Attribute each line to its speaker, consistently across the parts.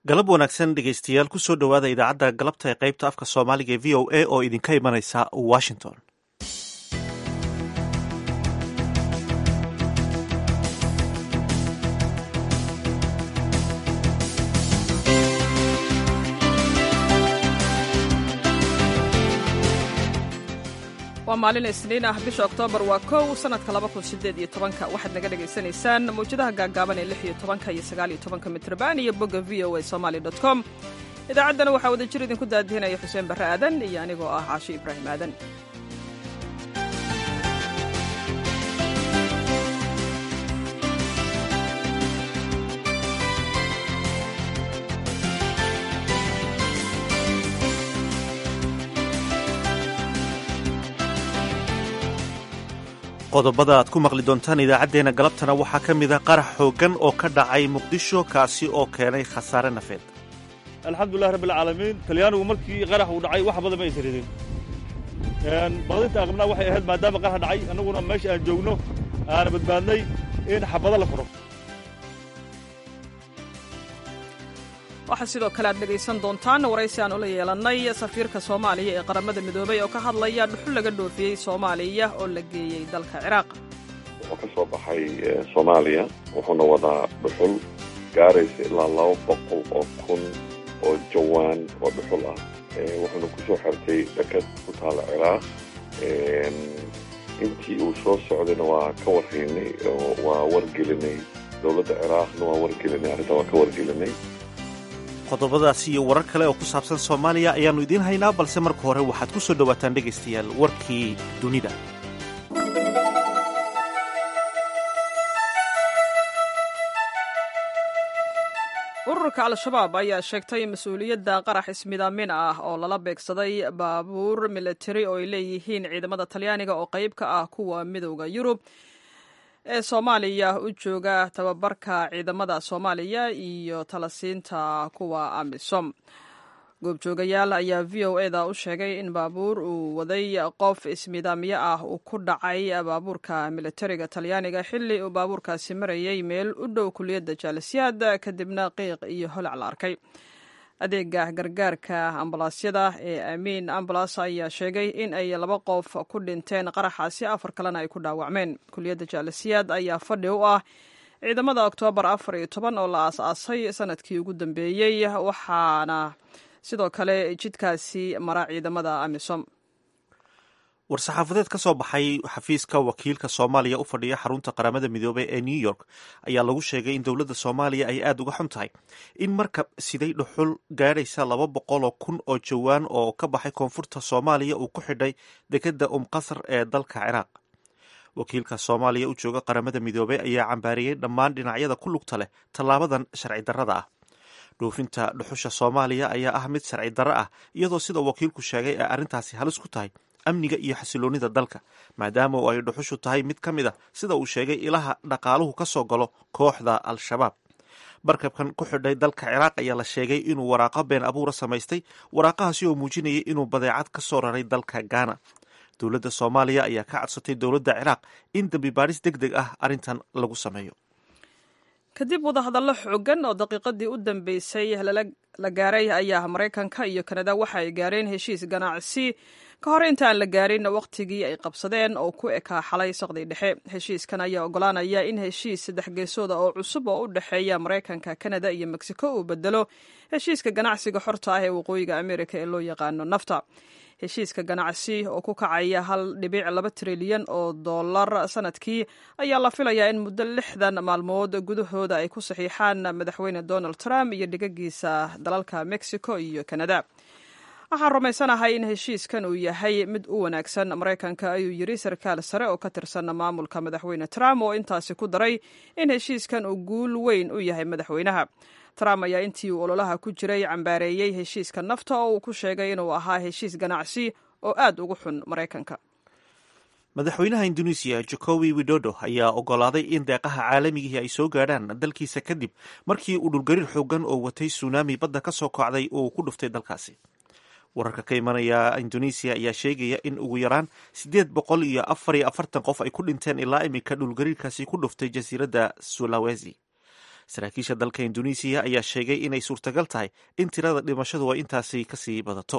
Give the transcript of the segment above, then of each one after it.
Speaker 1: galab wanaagsan dhegeystayaal kusoo dhowaada idaacadda galabta ee qaybta afka soomaaliga ee v o a oo idinka imanaysa washington
Speaker 2: waa maalin isniin ah bisha oktoobar waa kow sanadka laba kun sideed iyo tobanka waxaad naga dhagaysanaysaan mawjadaha gaagaaban ee lix iyo tobanka iyo sagaal iyo tobanka mitrban iyo bogga v o a somaali dot com idaacaddana waxaa wada jir idinku daadihinaya xuseen barre aadan iyo anigoo ah caashi ibraahim aadan
Speaker 1: qodobada aad ku maqli doontaan idaacaddeenna galabtana waxaa ka mid a qarax xooggan oo ka dhacay muqdisho kaasi oo keenay khasaare nafeed
Speaker 3: alxamdulilahi rabbi alcaalamiin talyaanigu markii qarax uu dhacay wax badan ma aysan ridin baqdinta aqabnaa waxay ahayd maadaama qarax dhacay annaguna meesha aan joogno aana badbaadnay in xabado la furo
Speaker 2: waxaa sidoo kale aad dhegaysan doontaan waraysi aan ula yeelannay safiirka soomaaliya ee qaramada midoobay oo ka hadlaya dhuxul laga dhoofiyey soomaaliya oo la geeyey dalka ciraaq
Speaker 4: wuxuu ka soo baxay soomaaliya wuxuuna wadaa dhuxul gaaraysa ilaa laba boqol oo kun oo jawaan oo dhuxul ah wuxuuna ku soo xirtay dekad ku taala ciraaq intii uu soo socdayna waa ka warhaynay oo waa wargelinay dowladda ciraaqna waa wargelinay arrintaa waa ka wargelinay
Speaker 1: qodobadaasi iyo warar kale oo ku saabsan soomaaliya ayaannu idiin haynaa balse marka hore waxaad ku soo dhowaataan dhegaystayaal warkii dunida
Speaker 2: ururka al-shabaab ayaa sheegtay mas-uuliyadda qarax ismidaamin ah oo lala beegsaday baabuur militari oo ay leeyihiin ciidamada talyaaniga oo qayb ka ah kuwa midowda yurub ee soomaaliya u jooga tababarka ciidamada soomaaliya iyo talasiinta kuwa amisom goobjoogayaal ayaa v o eda u sheegay in baabuur uu waday qof ismidaamyo ah uu ku dhacay baabuurka militariga talyaaniga xilli uu baabuurkaasi marayay meel u dhow kuliyadda jaalisiyaad kadibna qiiq iyo holac la arkay adeega gargaarka ambalaasyada ee amiin ambalas ayaa sheegay in ay laba qof ku dhinteen qaraxaasi afar kalena ay ku dhaawacmeen kuliyadda jaalisiyaad ayaa fadhi u ah ciidamada oktoobar afar iyo toban oo la aas-aasay sanadkii ugu dambeeyey waxaana sidoo kale jidkaasi mara ciidamada amisom
Speaker 1: war-saxaafadeed ka soo baxay xafiiska wakiilka soomaaliya u fadhiya xarunta qaramada midoobey ee new york ayaa lagu sheegay in dowladda soomaaliya ay aada uga xun tahay in markab siday dhuxul gaadhaysa laba boqoloo kun oo jawaan oo ka baxay koonfurta soomaaliya uu ku xidhay dekadda umqasar ee dalka ciraaq wakiilka soomaaliya u jooga qaramada midoobey ayaa cambaariyey dhammaan dhinacyada ku lugta leh tallaabadan sharci darrada ah dhoofinta dhuxusha soomaaliya ayaa ah mid sharci darro ah iyadoo sida wakiilku sheegay ay arrintaasi halis ku tahay amniga iyo xasiloonnida dalka maadaama oo ay dhuxushu tahay mid ka mid a sida uu sheegay ilaha dhaqaaluhu ka soo galo kooxda al-shabaab barkabkan ku xidhay dalka ciraaq ayaa la sheegay inuu waraaqo been abuura samaystay waraaqahaasi oo muujinayay inuu badeecad ka soo raray dalka gaana dowladda soomaaliya ayaa ka codsatay dowladda ciraaq in dembi baadhis deg deg ah arrintan lagu sameeyo
Speaker 2: kadib wadahadallo xoogan oo daqiiqadii u dambeysay la gaaray ayaa maraykanka iyo kanada waxa ay gaareen heshiis ganacsi ka hor intaan la gaarin wakhtigii ay qabsadeen oo ku ekaa xalay saqdii dhexe heshiiskan ayaa ogolaanaya in heshiis saddex geesooda oo cusub oo u dhexeeya maraykanka kanada iyo mexico uu bedelo heshiiska ganacsiga xorta ah ee waqooyiga amerika ee loo yaqaano nafta heshiiska ganacsi oo ku kacaya hal dhibic laba trilyan oo dollar sanadkii ayaa la filayaa in muddo lixdan maalmood gudahooda ay ku saxiixaan madaxweyne donald trump iyo dhigagiisa dalalka mexico iyo kanada waxaan rumaysanahay in heshiiskan uu yahay mid u wanaagsan maraykanka ayuu yiri sarkaal sare oo ka tirsan maamulka madaxweyne trump oo intaasi ku daray in heshiiskan uu guul weyn u yahay madaxweynaha trump ayaa intii uu ololaha ku jiray cambaareeyey heshiiska nafta oo uu ku sheegay inuu ahaa heshiis ganacsi oo aad ugu xun maraykanka
Speaker 1: madaxweynaha induneisiya jacowi widodo ayaa ogolaaday in deeqaha caalamigii ay soo gaadhaan dalkiisa kadib markii uu dhulgariir xoogan oo watay sunaami badda ka soo kocday uu ku dhuftay dalkaasi wararka ka imanaya indonesiya ayaa sheegaya in ugu yaraan siddeed boqol iyo afar iyo afartan qof ay ku dhinteen ilaa iminka dhulgariirkaasi ku dhuftay jasiiradda sulawesi saraakiisha dalka induneisiya ayaa sheegay inay suurtagal tahay in tirada dhimashadu ay intaasi kasii badato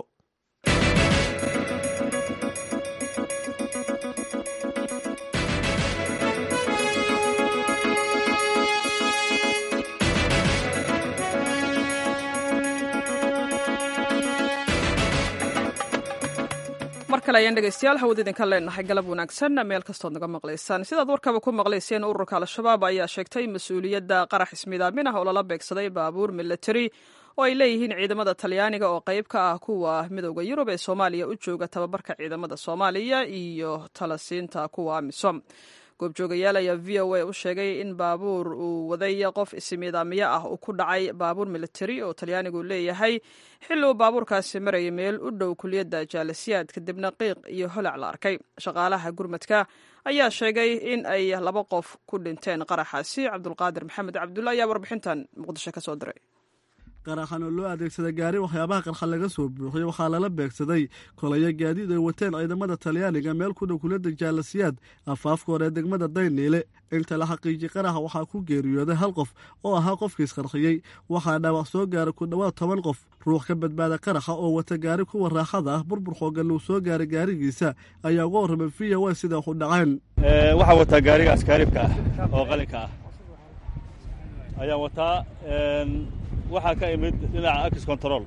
Speaker 2: mar kale ayaan dhegeystayaal hawad idinka leenahay galab wanaagsan meel kastood naga maqlaysaan sidaad warkaba ku maqlayseen ururka al-shabaab ayaa sheegtay mas-uuliyadda qarax ismiidaamin ah oo lala beegsaday baabuur military oo ay leeyihiin ciidamada talyaaniga oo qayb ka ah kuwa midooda yurub ee soomaaliya u jooga tababarka ciidamada soomaaliya iyo talasiinta kuwa amisom goobjoogayaal ayaa v o a u sheegay in baabuur uu waday qof ismiidaamiyo ah uu ku dhacay baabuur militari oo talyaanigu leeyahay xilli uu baabuurkaasi marayay meel u dhow kuliyadda jaalasiyaad kadibna qiiq iyo holac la arkay shaqaalaha gurmadka ayaa sheegay in ay laba qof ku dhinteen qaraxaasi cabdulqaadir maxamed cabdulla ayaa warbixintan muqdisho ka soo diray
Speaker 5: qaraxan oo loo adeegsaday gaari waxyaabaha qarxa laga soo buuxiyey waxaa lala beegsaday kolayo gaadiid ay wateen ciidamada talyaaniga meel ku dhow kuliyadda jaalasiyaad afaafka hore ee degmada dayniile inta la xaqiijiyey qaraxa waxaa ku geeriyooday hal qof oo ahaa qofkiis qarxiyey waxaa dhaawac soo gaaray ku dhowaad toban qof ruux ka badbaada qaraxa oo wata gaari kuwa raaxada ah burbur xoogan uu soo gaaray gaarigiisa ayaa uga warramay v o a sida waxu dhaceen
Speaker 3: waxaa wataa gaariga askaaribka ah oo qalinka ah ayaan wataa waxaa ka imid dhinaca axis control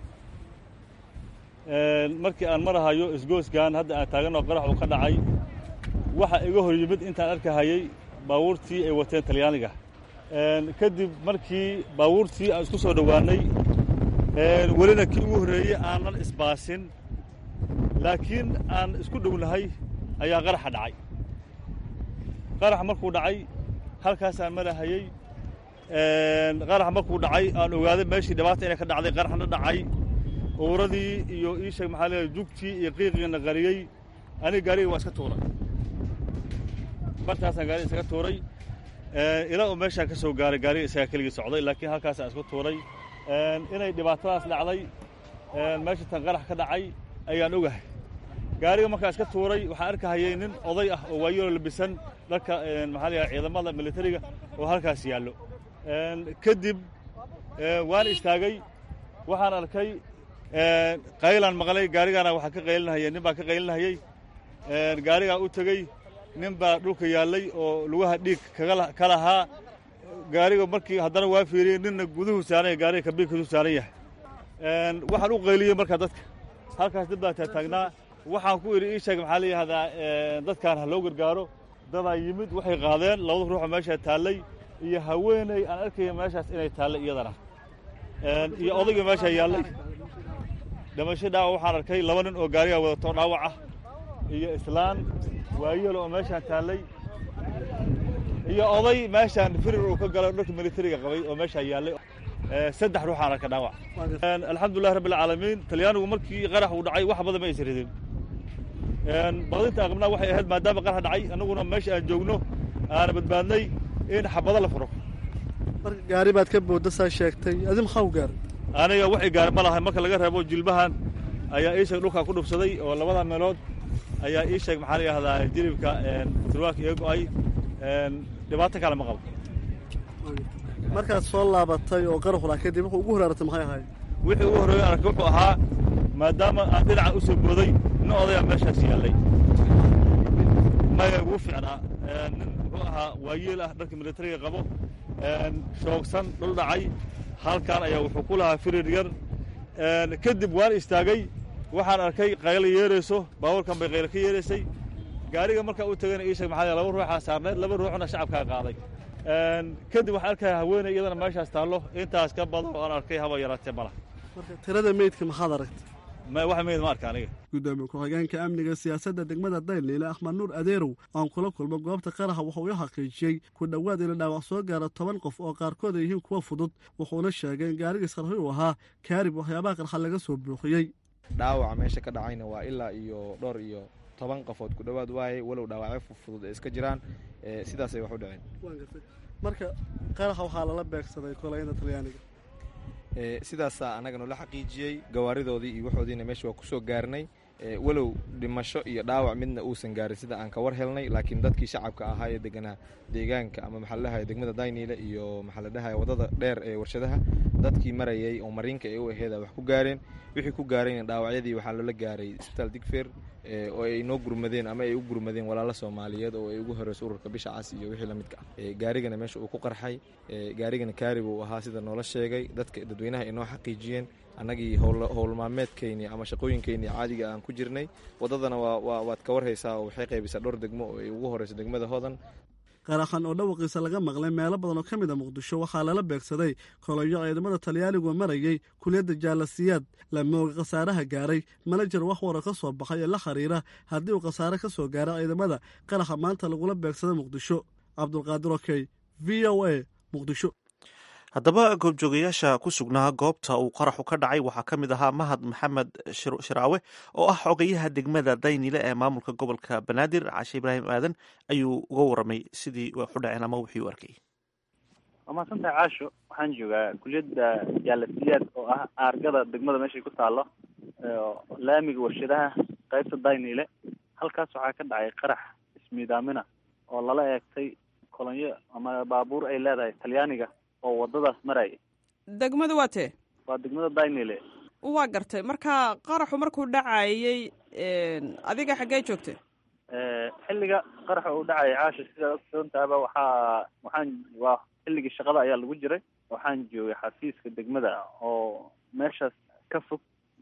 Speaker 3: markii aan marahayo isgooskan hadda aan taaganoo qarax uu ka dhacay waxa iga hor yimid intaan arkahayey baabuurtii ay wateen talyaaniga kadib markii baabuurtii aan isku soo dhowaannay welina kii ugu horreeyey aanan isbaasin laakiin aan isku dhownahay ayaa qaraxa dhacay qarax markuu dhacay halkaasaan marahayey qarax markuu dhacay aan ogaaday meeshii dhibaata inay ka dhacday qaraxna dhacay uuradii iyo iisheeg maxaa leedahay jugtii iyo qiiqiina qariyey aniga gaariga waa iska tuuray bartaasaan gaariga isaga tuuray ilaa uu meeshaan ka soo gaaray gaariga isagaa keligii socday laakiin halkaasaan isku tuuray inay dhibaatadaas dhacday meesha tan qarax ka dhacay ayaan ogahay gaariga markaa iska tuuray waxaan arkahayay nin oday ah oo waayolo labisan dharka maxaa leeyahay ciidamada militariga oo halkaas yaallo kadib waan istaagay waxaan arkay qaylaan maqlay gaarigaana waxaa ka qaylinahaya nin baa ka qaylinahayey gaarigaa u tegey nin baa dhulka yaallay oo lugaha dhiig ka lahaa gaariga markii haddana waa fiiriyey ninna guduhu saaran yahay gaariga kabiinkiisu saaran yahay waxaan u qayliyey markaa dadka halkaas dad baa taataagnaa waxaan ku idhi ii sheeg maxaa la yidhahdaa dadkaan ha loo gargaaro dadaa yimid waxay qaadeen labada ruuxoo meeshaa taallay iyo haweeney aan arkaya meeshaas inay taallay iyadana iyo odayga meeshaa yaallay dhimasho dhaawac waxaan arkay laba nin oo gaarigaa wadato dhaawac ah iyo islaan waayelo oo meeshaan taallay iyo oday meeshaan firir uu ka galo dharka militariga qabay oo meeshaa yaallay saddex ruuxaan arka dhaawac alxamdulilah rabbi alcaalamiin talyaanigu markii qarax uu dhacay wax badan ma aysan ridin baqdinta aqabnaa waxay ahayd maadaama qarax dhacay annaguna meesha aan joogno aana badbaadnay in xabado la furo
Speaker 5: marka gaari baad ka boodda saa sheegtay adi maxaa u gaaray
Speaker 3: aniga waxay gaari ma lahay marka laga reebo jilbahan ayaa ii sheeg dhulkaa ku dhufsaday oo labada meelood ayaa ii sheeg maxaa la yidhahdaa jilibka turwaaka iga go'ay dhibaato kale ma qabo
Speaker 5: markaad soo laabatay oo qaraxulaa kadib wuxuu ugu horaaratay maxay ahayd
Speaker 3: wixii ugu horreeya arkay wuxuu ahaa maadaama aan dhinaca u soo booday nin odayaa meeshaas yaallay maya ugu fiicnaa nin muxuu ahaa waayeel ah dharka militariga qabo shoogsan dhul dhacay halkan ayaa wuxuu ku lahaa firir yar kadib waan istaagay waxaan arkay qaylo yeerayso baabuurkan bay qaylo ka yeeraysay gaariga markaa u tagayna ii sheeg maxaa laba ruuxaa saarneed laba ruuxna shacabkaa qaaday kadib waxaan arkaya haweeney iyadana meeshaas taallo intaas ka badan oo aan arkay haba yaraatee ma laha
Speaker 5: marka tirada meydka maxaad aragtay
Speaker 3: wax meyd ma arka aniga
Speaker 5: gudoomiye ku-xigeenka amniga siyaasadda degmada dayniile axmed nuur adeerow aan kula kulmo goobta qaraxa wuxuu ii xaqiijiyey ku dhowaad ina dhaawac soo gaaro toban qof oo qaarkood ay yihiin kuwa fudud wuxuuna sheegay in gaarigiis qarxi uu ahaa kaarib waxyaabaha qarxa laga soo buuxiyey
Speaker 6: dhaawaca meesha ka dhacayna waa ilaa iyo dhowr iyo toban qofood ku dhowaad waayey walow dhaawacyo fudfudud ay iska jiraan sidaasay wax u dhaceen
Speaker 5: marka qaraxa waxaa lala beegsaday kolayada talyaaniga
Speaker 6: sidaasaa annaga noola xaqiijiyey gawaaridoodii iyo waxoodiina meesha waa ku soo gaarnay walow dhimasho iyo dhaawac midna uusan gaarin sida aan ka war helnay laakiin dadkii shacabka ahaa ee deganaa deegaanka ama maxaa la dhahay degmada dayniile iyo maxaa la dhahay wadada dheer ee warshadaha dadkii marayay oo mariinka ee u aheeda wax ku gaareen wixii ku gaarayna dhaawacyadii waxaa loola gaaray isbitaal digfeer oo ay noo gurmadeen ama ay u gurmadeen walaalo soomaaliyeed oo ay ugu horeyso ururka bisha cas iyo wixii lamidka ah gaarigana meesha uu ku qarxay gaarigana kaari buu ahaa sida noola sheegay dadka dadweynaha ay noo xaqiijiyeen annagii howlmaalmeedkeynii ama shaqooyinkeynii caadiga aan ku jirnay waddadana waad ka warhaysaa oo waxay qaybisaa dhowr degmo oo ay ugu horeyso degmada hodan
Speaker 5: qaraxan oo dhawaqiisa laga maqlay meelo badan oo ka mid a muqdisho waxaa lala beegsaday kolonyo ciidamada talyaanigu marayay kuliyadda jaalasiyaad lama oga khasaaraha gaaray manajer wax wara ka soo baxay ee la xiriira haddii uu khasaare ka soo gaaro ciidamada qaraxa maanta lagula beegsaday muqdisho cabdulqaadir okey v o a muqdisho
Speaker 1: haddaba goobjoogayaasha ku sugnaa goobta uu qaraxu ka dhacay waxaa ka mid ahaa mahad maxamed shiraawe oo ah xogayaha degmada daynile ee maamulka gobolka banaadir cashe ibraahim aadan ayuu uga waramay sidii wax u dhaceen ama wixii u arkayay
Speaker 7: waa mahadsantahay caasho waxaan joogaa kuliyadda jaalasiyaad oo ah aargada degmada meeshay ku taallo laamiga warshadaha qaybta daynile halkaas waxaa ka dhacay qarax ismiidaamina oo lala eegtay kolonyo ama baabuur ay leedahay talyaaniga oo wadadaas maraya
Speaker 2: degmada waa tee
Speaker 7: waa degmada daynile
Speaker 2: waa gartay marka qaraxu markuu dhacayay adiga xaggee joogtay
Speaker 7: xilliga qaraxa uu dhacaya caasha sidaa ogsoontaaba waxaa waxaan waa xilligii shaqada ayaa lagu jiray waxaan joogay xafiiska degmada oo meeshaas ka fog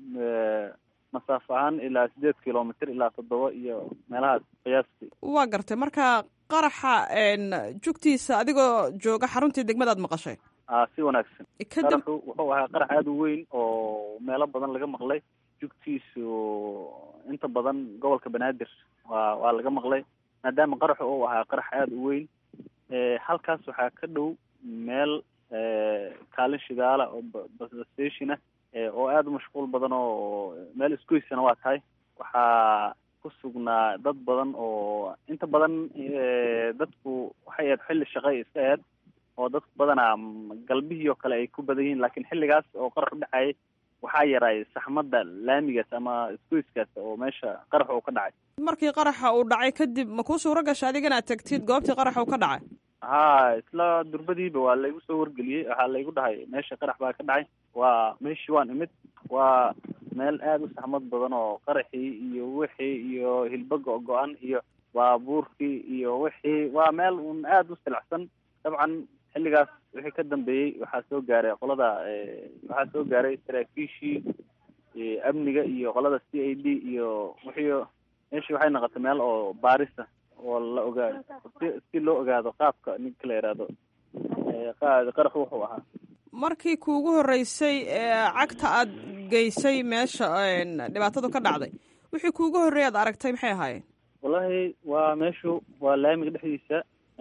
Speaker 7: masaafo ahaan ilaa sideed kilomitr ilaa toddoba iyo meelahaas qiyaastii
Speaker 2: waa gartay marka qaraxa jugtiisa adigoo jooga xaruntii degmadaad maqashay
Speaker 7: a si wanaagsan
Speaker 2: kadib
Speaker 7: qaraxu wuxuu ahaa qarax aada u weyn oo meelo badan laga maqlay jugtiisu inta badan gobolka banaadir waa waa laga maqlay maadaama qaraxu uu ahaa qarax aada u weyn halkaas waxaa ka dhow meel kaalin shidaala oo bastation ah oo aada u mashquul badan oo meel isgoysana waa tahay waxaa ku sugnaa dad badan oo inta badan dadku waxay ahayd xilli shaqay iska aheyd oo dadku badanaa galbihii oo kale ay ku badan yihiin laakiin xilligaas oo qarax u dhacayay waxaa yaraay saxmadda laamigaas ama isgoyskaas oo meesha qarax uu ka dhacay
Speaker 2: markii qaraxa uu dhacay kadib ma kuu suuro gasha adigana ad tagtid goobtii qaraxa uu ka dhacay
Speaker 7: haa isla durbadiiba waa laygu soo wargeliyey waxaa laygu dhahay meesha qarax baa ka dhacay waa meeshii waan imid waa meel aada u saxmad badan oo qaraxii iyo wixii iyo hilba go-go-an iyo baabuurkii iyo wixii waa meel un aada u silacsan dabcan xilligaas wixii ka dambeeyey waxaa soo gaaray qolada waxaa soo gaaray saraakiishii amniga iyo qolada c a d iyo wixii meeshii waxay noqotay meel oo baarisa oo la ogaado si si loo ogaado qaabka ninka la yidhaahdo qaraxu wuxuu ahaa
Speaker 2: markii kuugu horreysay cagta aad geysay meesha dhibaatadu ka dhacday wixii kuugu horreeyay aad aragtay maxay ahaayeen
Speaker 7: wallahi waa meeshu waa laamiga dhexdiisa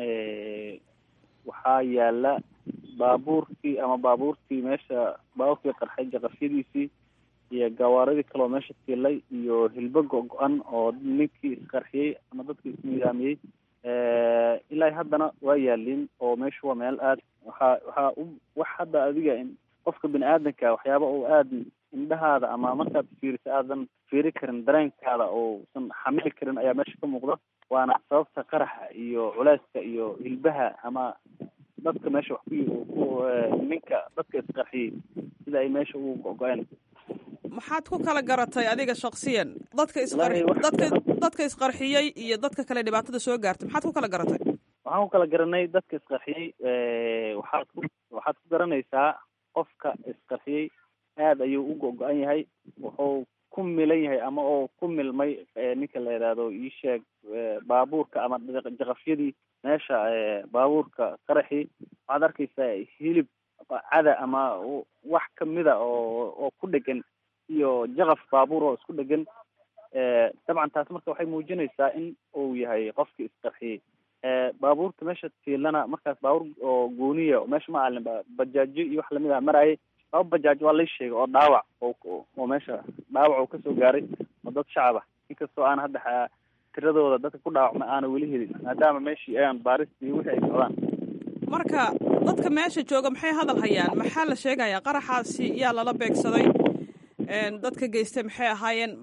Speaker 7: waxaa yaala baabuurkii ama baabuurtii meesha baabuurkii qarxay jaqafyadiisii iyo gawaaradii kaleoo meesha tiilay iyo hilbo go-go-an oo ninkii isqarxiyey ama dadkii ismiidaamiyey ilaa haddana waa yaaliin oo meeshu waa meel aad waxaa waxaa u wax hadda adiga qofka bini aadanka waxyaaba oo aada indhahaada ama markaad fiiriso aadan fiiri karin dareenkaada ousan xamili karin ayaa meesha ka muuqda waana sababta qaraxa iyo culeyska iyo hilbaha ama dadka meesha wax ku ninka dadka isqarxiyey sida ay meesha ugu go-go-een
Speaker 2: maxaad ku kala garatay adiga shaksiyan dadka isqar dadka dadka isqarxiyey iyo dadka kale dhibaatada soo gaartay maxaad ku kala garatay
Speaker 7: waxaan ku kala garanay dadka isqarxiyey waxaad ku waxaad ku garanaysaa qofka isqarxiyey aada ayuu u go-go-an yahay wuxuu ku milan yahay ama oo ku milmay ninka la yidhaahdo iisheeg baabuurka ama jaqafyadii meesha baabuurka qaraxii waxaad arkaysaa hilib cada ama wax kamida oo oo ku dhegan iyo jaqaf baabuur oo isku dhegan dabcan taas marka waxay muujinaysaa in uu yahay qofkii isqarxiyey baabuurta meesha tiilana markaas baabuur oo gooniya meesha ma alin bajaajo iyo wax lamid ah maraayay laba bajaaj waa lay sheegay oo dhaawac oo meesha dhaawac uu kasoo gaaray oo dad shacab ah inkastoo aan hadda tiradooda dadka ku dhaawacma aana weli helin maadaama meeshii aan baarista iyo wixii ay socdaan
Speaker 2: marka dadka meesha jooga maxay hadal hayaan maxaa la sheegayaa qaraxaasi yaa lala beegsaday dadka geystay maxay ahaayeen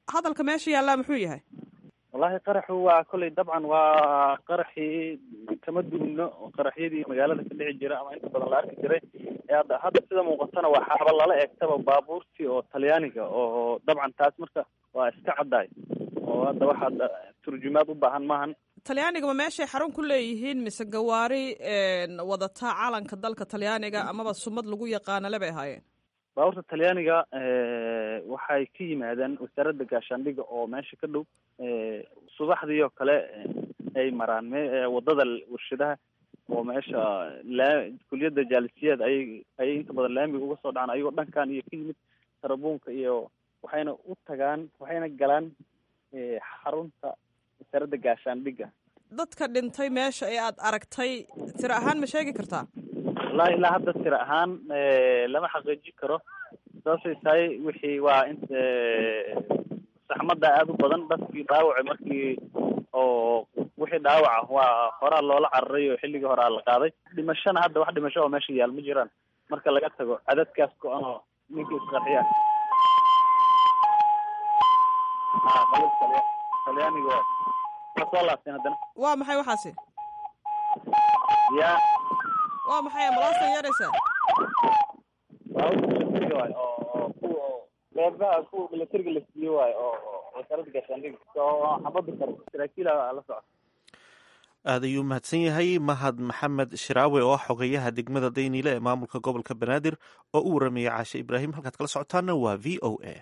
Speaker 2: hadalka meesha yaallaa muxuu yahay
Speaker 7: wallahi qaraxu waa kolley dabcan waa qaraxii kama duwno qaraxyadii magaalada ka dhici jira ama inta badan la arki jiray ee hadda hadda sida muuqatana waa xaba lala eegtaba baabuurtii oo talyaaniga oo dabcan taas marka waa iska caddahay oo hadda waxaa turjumaad u baahan maahan
Speaker 2: talyaaniga ma meeshay xarun ku leeyihiin mise gawaari wadataa calanka dalka talyaaniga amaba sumad lagu yaqaana le bay ahaayeen
Speaker 7: baabuurta talyaaniga waxay ka yimaadaan wasaaradda gaashaandhiga oo meesha ka dhow subaxdii oo kale ay maraan me wadada warshadaha oo meesha laa kuliyadda jaalisiyaad ayay ayay inta badan laamiga uga soo dhacaan ayagoo dhankan iyo ka yimid tarabuunka iyo waxayna u tagaan waxayna galaan xarunta wasaaradda gaashaandhiga
Speaker 2: dadka dhintay meesha ee aad aragtay tiro ahaan ma sheegi kartaa
Speaker 7: wallahi ilaa hadda tiro ahaan lama xaqiijin karo sababtay tahay wixii waa in saxmadda aada u badan dadkii dhaawaca markii oo wixii dhaawaca waa horaa loola cararay oo xilligii horaa la qaaday dhimashana hadda wax dhimasho oo meesha yaal ma jiraan marka laga tago cadadkaas go-an oo ninka isqarxiya talyaaniga waa waa soo laabteen haddana
Speaker 2: waa maxay waxaasi
Speaker 7: ya
Speaker 2: waa maxay ambalaastan yeeraysaa
Speaker 7: baabuurka milatariga waayo oo kuwa qeybaha kuwa milatariga la siiyo waayo oo wasaaradda gaashaandhiga oo xabada karo saraakiila la socda
Speaker 1: aad ayuu mahadsan yahay mahad maxamed shiraawe oo ah xogeyaha degmada dayniile ee maamulka gobolka banaadir oo u waramayay caashe ibraahim halkaad kala socotaana waa v o a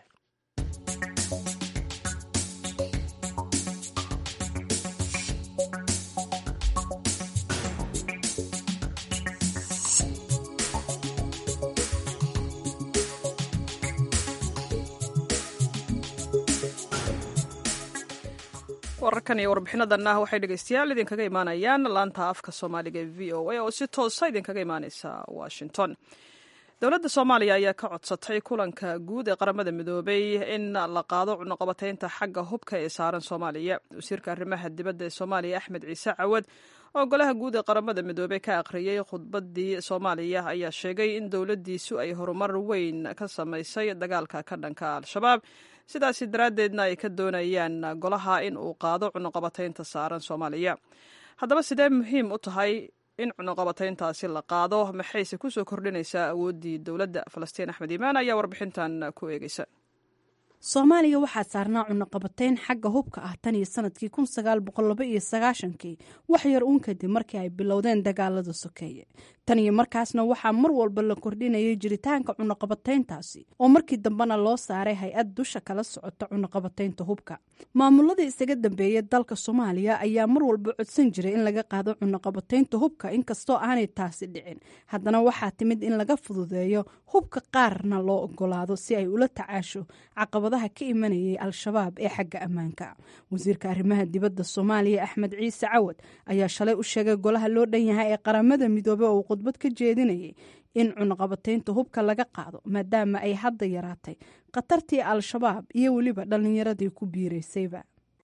Speaker 2: wararkan iyo warbixinadanah waxay dhegeystayaal idinkaga imaanayaan laanta afka soomaaliga ee v o a oo si toosa idinkaga imaaneysa washington dowladda soomaaliya ayaa ka codsatay kulanka guud ee qaramada midoobay in la qaado cunuqabateynta xagga hubka ee saaran soomaaliya wasiirka arrimaha dibadda ee soomaaliya axmed ciise cawad oo golaha guud ee qaramada midoobey ka akhriyey khudbadii soomaaliya ayaa sheegay in dowladdiisu ay horumar weyn ka samaysay dagaalka ka dhanka al-shabaab sidaasi daraaddeedna ay ka doonayaan golaha in uu qaado cunuqabateynta saaran soomaaliya haddaba sidee muhiim u tahay in cunuqabateyntaasi la qaado maxayse kusoo kordhinaysaa awooddii dowladda falastiin axmed iimaan ayaa warbixintan ku eegeysa
Speaker 8: soomaaliya waxaa saarnaa cunuqabateyn xagga hubka ah tan iyo sanadkii kun sagaal boqol laba iyo sagaashankii wax yar uun kadib markii ay bilowdeen dagaalada sokeeye tan iyo markaasna waxaa mar walba la kordhinayay jiritaanka cunuqabateyntaasi oo markii dambena loo saaray hay-ad dusha kala socota cunuqabateynta hubka maamuladii isaga dambeeyay dalka soomaaliya ayaa mar walba codsan jiray in laga qaado cunuqabateynta hubka inkastoo aanay taasi dhicin haddana waxaa timid in laga fududeeyo hubka qaarna loo ogolaado si ay ula tacaasho caqabadaha ka imanayay al-shabaab ee xagga ammaanka wasiirka arrimaha dibadda soomaaliya axmed ciise cawad ayaa shalay u sheegay golaha loo dhan yahay ee qaramada midoobe oo khudbad ka jeedinayay in cunuqabateynta hubka laga qaado maadaama ay hadda yaraatay khatartii al-shabaab iyo weliba dhallinyaradii ku biiraysayba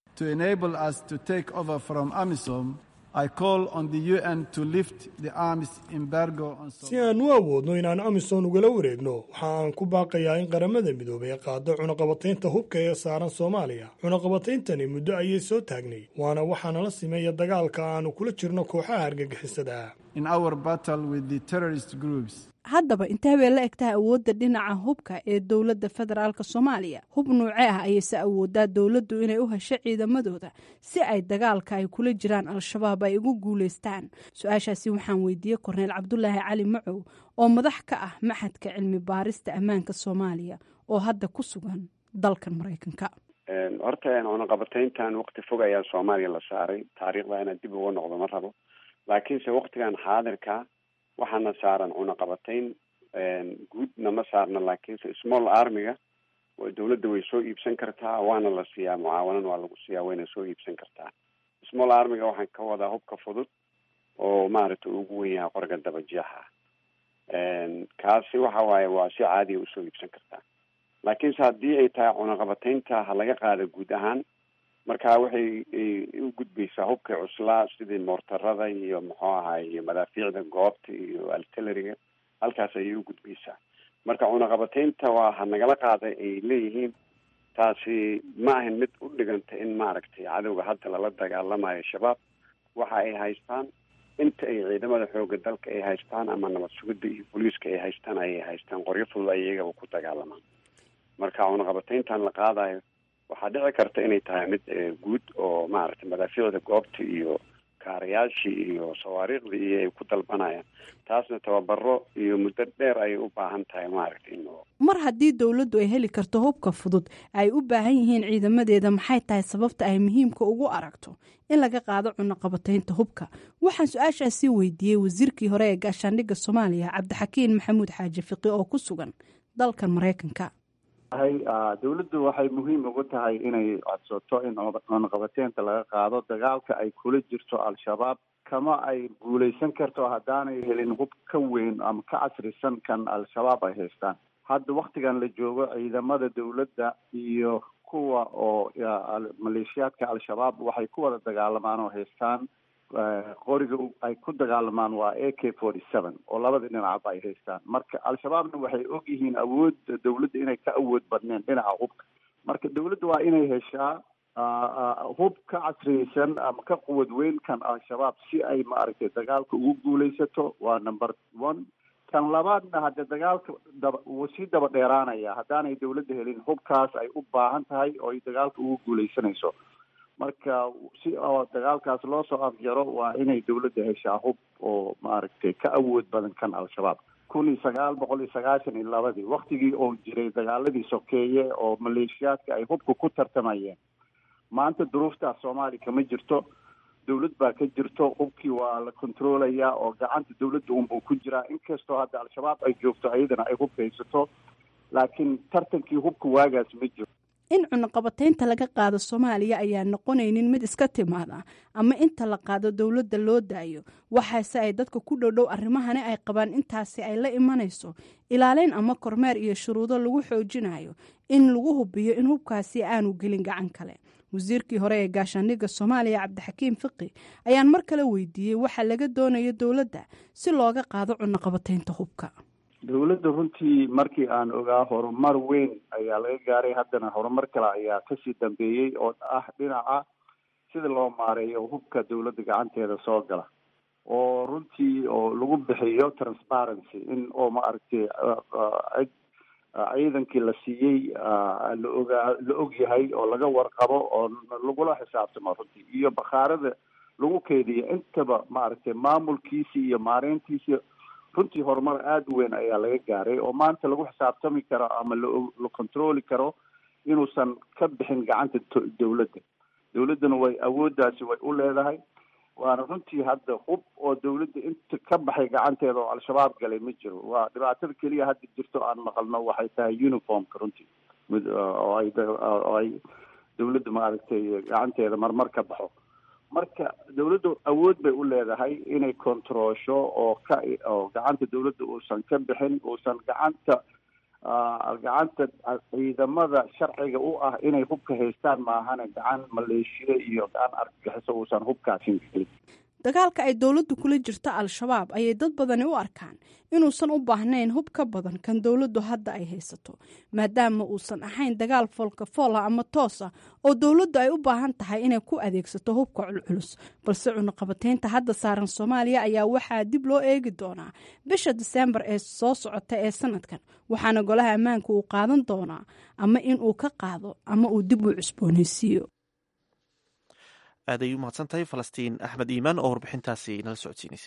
Speaker 9: si aan u awoodno inaan amisom ugala wareegno waxa aan ku baaqayaa in qaramada midoobay qaado cunuqabateynta hubka ee saaran soomaaliya cunuqabatayntani muddo ayay soo taagnay waana waxaana la sameeya dagaalka aanu kula jirno kooxaha argagixisada ah
Speaker 8: haddaba intee bay la egtahay awoodda dhinaca hubka ee dowladda federaalk soomaaliya hub nuuce ah ayayse awoodaa dowladdu inay u hesho ciidamadooda si ay dagaalka ay kula jiraan al-shabaab ay ugu guulaystaan su-aashaasi waxaan weydiiyey korneyl cabdulaahi cali macow oo madax ka ah maxadka cilmi baarista ammaanka soomaaliya oo hadda ku sugan dalkan maraykanka
Speaker 10: horta cunuqabateyntan waqti fog ayaa soomaaliya la saaray taariikhda inaan dib uga noqdo ma rabo laakiinse waktigan xaadirka waxaana saaran cunaqabateyn guudna ma saarna laakiinse small armiga dowladda way soo iibsan kartaa waana la siiyaa mucaawanan waa lagu siiyaa wayna soo iibsan kartaa small armiga waxaan ka wadaa hubka fudud oo maaragtay ugu wen yahay qorga dabajeexa kaasi waxa waaye waa si caadiya usoo iibsan kartaa laakiinse haddii ay tahay cunaqabateynta ha laga qaada guud ahaan marka waxay u gudbaysaa hubka cuslaa sidii moortarada iyo muxuu ahaay iyo madaafiicda goobta iyo altileriga halkaas ayay u gudbaysaa marka cunaqabateynta waa ha nagala qaada ay leeyihiin taasi ma ahan mid u dhiganta in maaragtay cadowga hadda lala dagaalamayo shabaab waxa ay haystaan inta ay ciidamada xooga dalka ay haystaan ama nabad sugidda iyo booliiska ay haystaan ayay haystaan qoryo fudud ay iyagaba ku dagaalamaan marka cunaqabatayntan la qaadayo waxaa dhici karta inay tahay mid guud oo maaragtay madaafiicda goobta iyo kaarayaashii iyo sawaariikhdii iyo ay ku dalbanayaan taasna tababaro iyo muddo dheer ayay u baahan tahay maaragtay in
Speaker 8: mar haddii dowladdu ay heli karto hubka fudud ay u baahan yihiin ciidamadeeda maxay tahay sababta ay muhiimka ugu aragto in laga qaado cunaqabataynta hubka waxaan su-aashaasii weydiiyey wasiirkii hore ee gaashaandhigga soomaaliya cabdixakiin maxamuud xaaji fiqi oo ku sugan dalkan maraykanka
Speaker 11: dowladdu waxay muhiim ugu tahay inay codsato in cunaqabateynta laga qaado dagaalka ay kula jirto al-shabaab kama ay guuleysan karto haddaanay helin hub ka weyn ama ka casrisan kan al-shabaab ay haystaan hadda waktigan la joogo ciidamada dowladda iyo kuwa oo maleeshiyaadka al-shabaab waxay ku wada dagaalamaan oo haystaan qoriga ay ku dagaalamaan waa a k forty seven oo labada dhinacba ay haystaan marka al-shabaabna waxay og yihiin awoodda dowladda inay ka awood badneen dhinaca hubka marka dowladda waa inay heshaa hub ka casriyeysan ama ka quwad weyn kan al-shabaab si ay maaragtay dagaalka ugu guuleysato waa number one kan labaadna hadde dagaalka daba wuu sii daba dheeraanaya haddaanay dowladda helin hubkaas ay u baahan tahay oo ay dagaalka ugu guuleysanayso marka si oo dagaalkaas loo soo afjaro waa inay dowladda heshaa hub oo maaragtay ka awood badan kan al-shabaab kun iyo sagaal boqol iyo sagaashan iyo labadii waktigii oo jiray dagaaladii sokeeye oo maleeshiyaadka ay hubka ku tartamayeen maanta duruuftaas soomaaliya kama jirto dowlad baa ka jirto hubkii waa la controlayaa oo gacanta dowladda unbuu ku jiraa inkastoo hadda al-shabaab ay joogto ayadana ay hubka haysato laakiin tartankii hubka waagaas ma jiro
Speaker 8: in cunaqabataynta laga qaado soomaaliya ayaa noqonaynin mid iska timaada ama inta la qaado dowladda loo daayo waxaase ay dadka ku dhowdhow arrimahani ay qabaan intaasi ay la imanayso ilaaleyn ama kormeer iyo shuruudo lagu xoojinayo in lagu hubiyo in hubkaasi aanu gelin gacan kale wasiirkii hore ee gaashaandhigga soomaaliya cabdixakiim fiqi ayaan mar kale weydiiyey waxa laga doonayo dowladda si looga qaado cunaqabataynta hubka
Speaker 11: dowladda runtii markii aan ogaa horumar weyn ayaa laga gaaray haddana horumar kale ayaa kasii dambeeyey oo ah dhinaca sida loo maareeyo hubka dowladda gacanteeda soo gala oo runtii oo lagu bixiyo transparency in oo maaragtay cid ciidankii la siiyey la ogaa la og yahay oo laga warqabo oo lagula xisaabtamo runtii iyo bakhaarada lagu keydiyo intaba maaragtay maamulkiisi iyo maareyntiisi runtii horumar aada u weyn ayaa laga gaaray oo maanta lagu xisaabtami karo ama la controli karo inuusan ka bixin gacanta dowladda dowladdana way awooddaasi way u leedahay waana runtii hadda hub oo dowladda inta ka baxay gacanteeda oo al-shabaab galay ma jiro waa dhibaatada keliya hadda jirto aan maqalno waxay tahay uniformka runtii mid oo ay oo ay dowladda maaragtay gacanteeda marmar ka baxo marka dowladdu awood bay u leedahay inay controlsho oo ka oo gacanta dowladda uusan ka bixin uusan gacanta gacanta ciidamada sharciga u ah inay hubka haystaan maahane gacan maleeshiya iyo gacan argagixiso uusan hubkaasin gelin
Speaker 8: dagaalka ay dowladdu kula jirto al-shabaab ayay dad badani u arkaan inuusan u baahnayn hub ka badan kan dowladdu hadda ay haysato maadaama uusan ahayn dagaal foolka foola ama toosa oo dowladdu ay u baahan tahay inay ku adeegsato hubka culculus balse cunaqabataynta hadda saaran soomaaliya ayaa waxaa dib loo eegi doonaa bisha diseembar ee soo socota ee sanadkan waxaana golaha ammaanka uu qaadan doonaa ama in uu ka qaado ama uu dib u cusboonaysiiyo
Speaker 1: aad ay u mahadsan tahay falastiin axmed iimaan oo warbixintaasi nala socodsiinaysa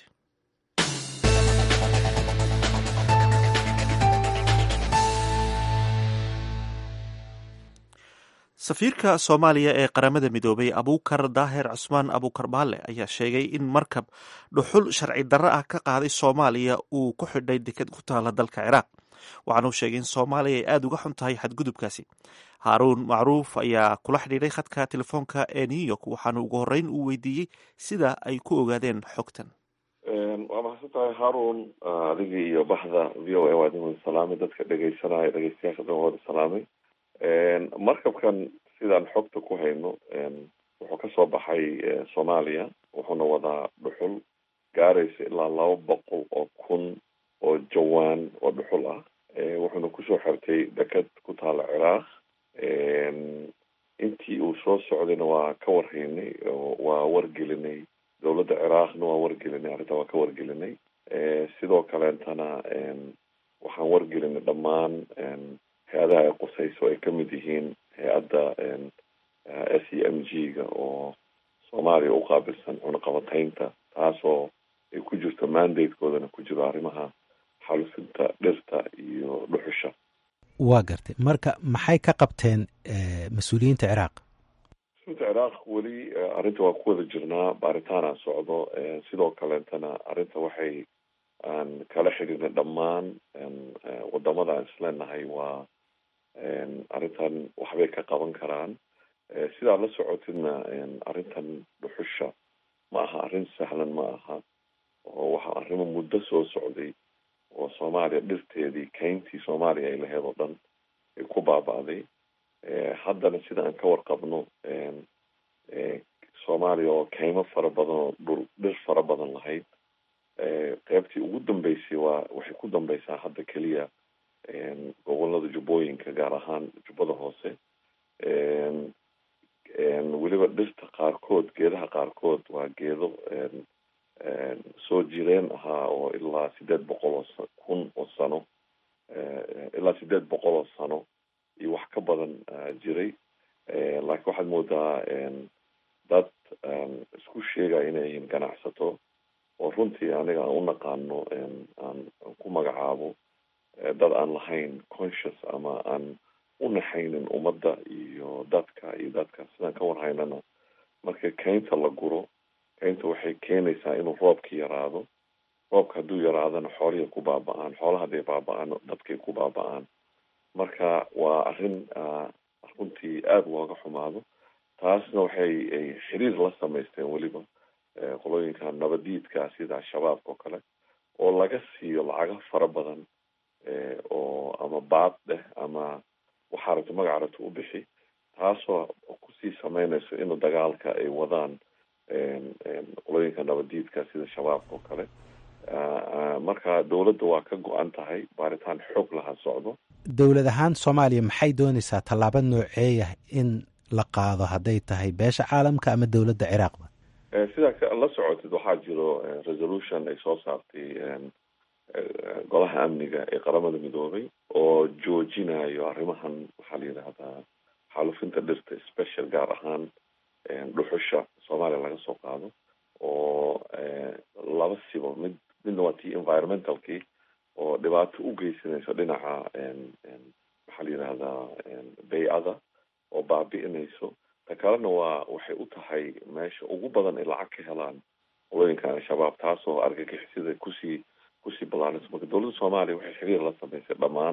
Speaker 1: safiirka soomaaliya ee qaramada midoobay abuukar daahir cusmaan abuukar baale ayaa sheegay in markab dhuxul sharci darro ah ka qaaday soomaaliya uu ku xidhay deked ku taala dalka ciraaq waxaanuu sheegay in soomaaliya ay aada uga xun tahay xadgudubkaasi haaruun macruuf ayaa kula xidhiidhay khadka telefoonka ee new york waxaana ugu horreyn uu weydiiyey sida ay ku ogaadeen xogtan
Speaker 4: waa mahadsan tahay haarun adigii iyo baxda v o a waa idin wada salaamay dadka dhegeysanaya dhegeystayaasha dhan wada salaamay markabkan sidaan xogta ku hayno wuxuu kasoo baxay soomaaliya wuxuuna wadaa dhuxul gaaraysa ilaa laba boqol oo kun oo jawaan oo dhuxul ah wuxuuna kusoo xirtay deked ku taala ciraaq soo socdayna waa ka warhaynay waa wargelinay dowladda ciraaqna waa wargelinay arrinta waa ka wargelinay sidoo kaleetana waxaan wargelinay dhammaan hay-adaha ay qusayso ay kamid yihiin hay-adda s e m g ga oo soomaaliya u qaabilsan cunaqabataynta taasoo ay ku jirto mandatekoodana ku jiro arrimaha xalufinta dhirta iyo dhuxusha
Speaker 12: waa gartay marka maxay ka qabteen mas-uuliyiinta ciraaq
Speaker 4: mas-uuliyiinta ciraaq weli arrinta waa ku wada jirnaa baaritaana socdo sidoo kaleetana arrinta waxay aan kala xidhiirnay dhammaan wadamada aan isleenahay waa arrintan waxbay ka qaban karaan sidaad la socotidna arrintan dhuxusha ma aha arrin sahlan ma aha oo waxa arrimo muddo soo socday oo soomaaliya dhirteedii kayntii soomaaliya ay laheyd oo dhan ay ku baaba'day haddana sida aan ka warqabno soomaaliya oo kaymo fara badan oo dhul dhir fara badan lahayd qeybtii ugu dambeysay waa waxay ku dambeysaa hadda keliya gobolada jubbooyinka gaar ahaan jubbada hoose weliba dhirta qaarkood geedaha qaarkood waa geedo soo jireen ahaa oo ilaa sideed boqol oo kun oo sano ilaa sideed boqol oo sano iyo wax ka badan jiray laakiin waxaad moodaa dad isku sheegaya inay yihiin ganacsato oo runtii aniga aan u naqaano aan ku magacaabo dad aan lahayn conscious ama aan u naxaynin ummadda iyo dadka iyo dadka sidaan ka warhaynana marka kaynta la guro kaynta waxay keenaysaa inuu roobki yaraado roobka hadduu yaraadana xoolihii ku baaba-aan xoolaha hadday baaba-aan dadkay ku baaba-aan marka waa arrin runtii aada looga xumaado taasna waxay xiriir la samaysteen weliba qolooyinka nabadiidka sida shabaabka oo kale oo laga siiyo lacago fara badan oo ama baad dheh ama waxaa rabta magaca rabta u bixi taasoo kusii sameynayso inuu dagaalka ay wadaan qolooyinka nabadiidka sida shabaabka oo kale marka dowladda waa ka go-an tahay baaritaan xoog laha socdo
Speaker 12: dowlad ahaan soomaaliya maxay doonaysaa tallaabo nooceeya in la qaado hadday tahay beesha caalamka ama dowladda ciraaqba
Speaker 4: sidaa la socotid waxaa jiro resolution ay soo saartay golaha amniga ee qaramada midoobay oo joojinayo arrimahan waxaa la yidhaahdaa xaalufinta dhirta special gaar ahaan dhuxusha soomaaliya laga soo qaado oo laba sibo mid midna waa tii environmentalkii oo dhibaato u geysanayso dhinaca maxaa la yidhahdaa bay-ada oo baabi'inayso ta kalena waa waxay u tahay meesha ugu badan ay lacag ka helaan qolooyinkan al-shabaab taasoo argagixisada kusii kusii balaarinayso marka dowladda soomaaliya waxay xiriir la samaysay dhammaan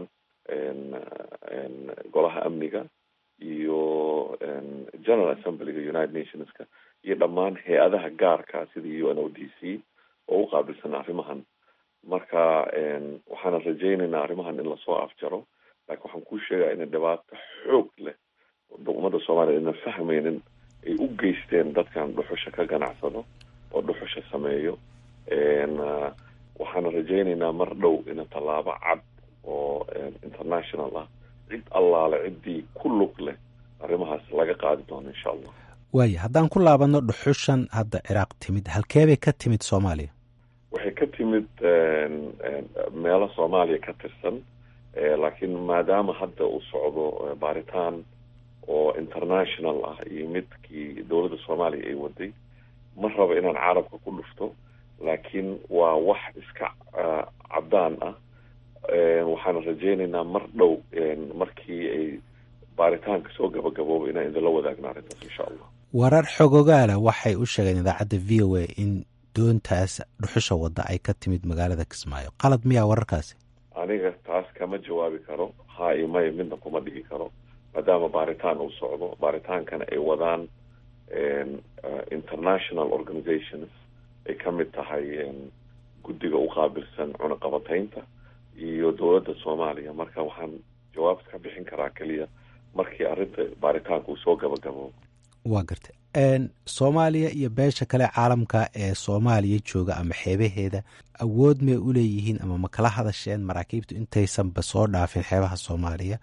Speaker 4: golaha amniga iyo general assemblyga united nationska iyo dhammaan hay-adaha gaarka sida u n o d c oo u qaabilsan arrimahan marka waxaana rajaynaynaa arrimahan in lasoo afjaro laakiin waxaan kuu sheegaya ina dhibaato xoog leh ummadda soomaaliya ina fahmaynin ay u geysteen dadkan dhuxusha ka ganacsado oo dhuxusha sameeyo waxaana rajaynaynaa mar dhow ina tallaabo cad oo international ah cid allaale ciddii ku lug leh arrimahaas laga qaadi doono insha allah
Speaker 12: waaya haddaan ku laabano dhuxushan hadda ciraaq timid halkeebay ka timid soomaaliya
Speaker 4: waxay ka timid meelo soomaaliya ka tirsan laakiin maadaama hadda uu socdo baaritaan oo international ah iyo midkii dowladda soomaaliya ay waday ma rabo inaan carabka ku dhufto laakiin waa wax iska caddaan ah waxaana rajaynaynaa mar dhow markii ay baaritaanka soo gabagabooba inaan idinla wadaagno arrintaas insha allah
Speaker 12: warar xogogaala waxay u sheegeen idaacadda v o a in doontaas dhuxusha wadda ay ka timid magaalada kismaayo qalad miyaa wararkaasi
Speaker 4: aniga taas kama jawaabi karo ha iyo maya midna kuma dhigi karo maadaama baaritaan uu socdo baaritaankana ay wadaan international organizations ay ka mid tahay guddiga u qaabilsan cunaqabataynta iyo dowladda soomaaliya marka waxaan jawaabta ka bixin karaa keliya markii arrinta baaritaanka uu soo gabagabo
Speaker 12: waa gartay soomaaliya iyo beesha kale caalamka ee soomaaliya jooga ama xeebaheeda awood may u leeyihiin ama ma kala hadasheen maraakiibtu intaysanba soo dhaafin xeebaha soomaaliya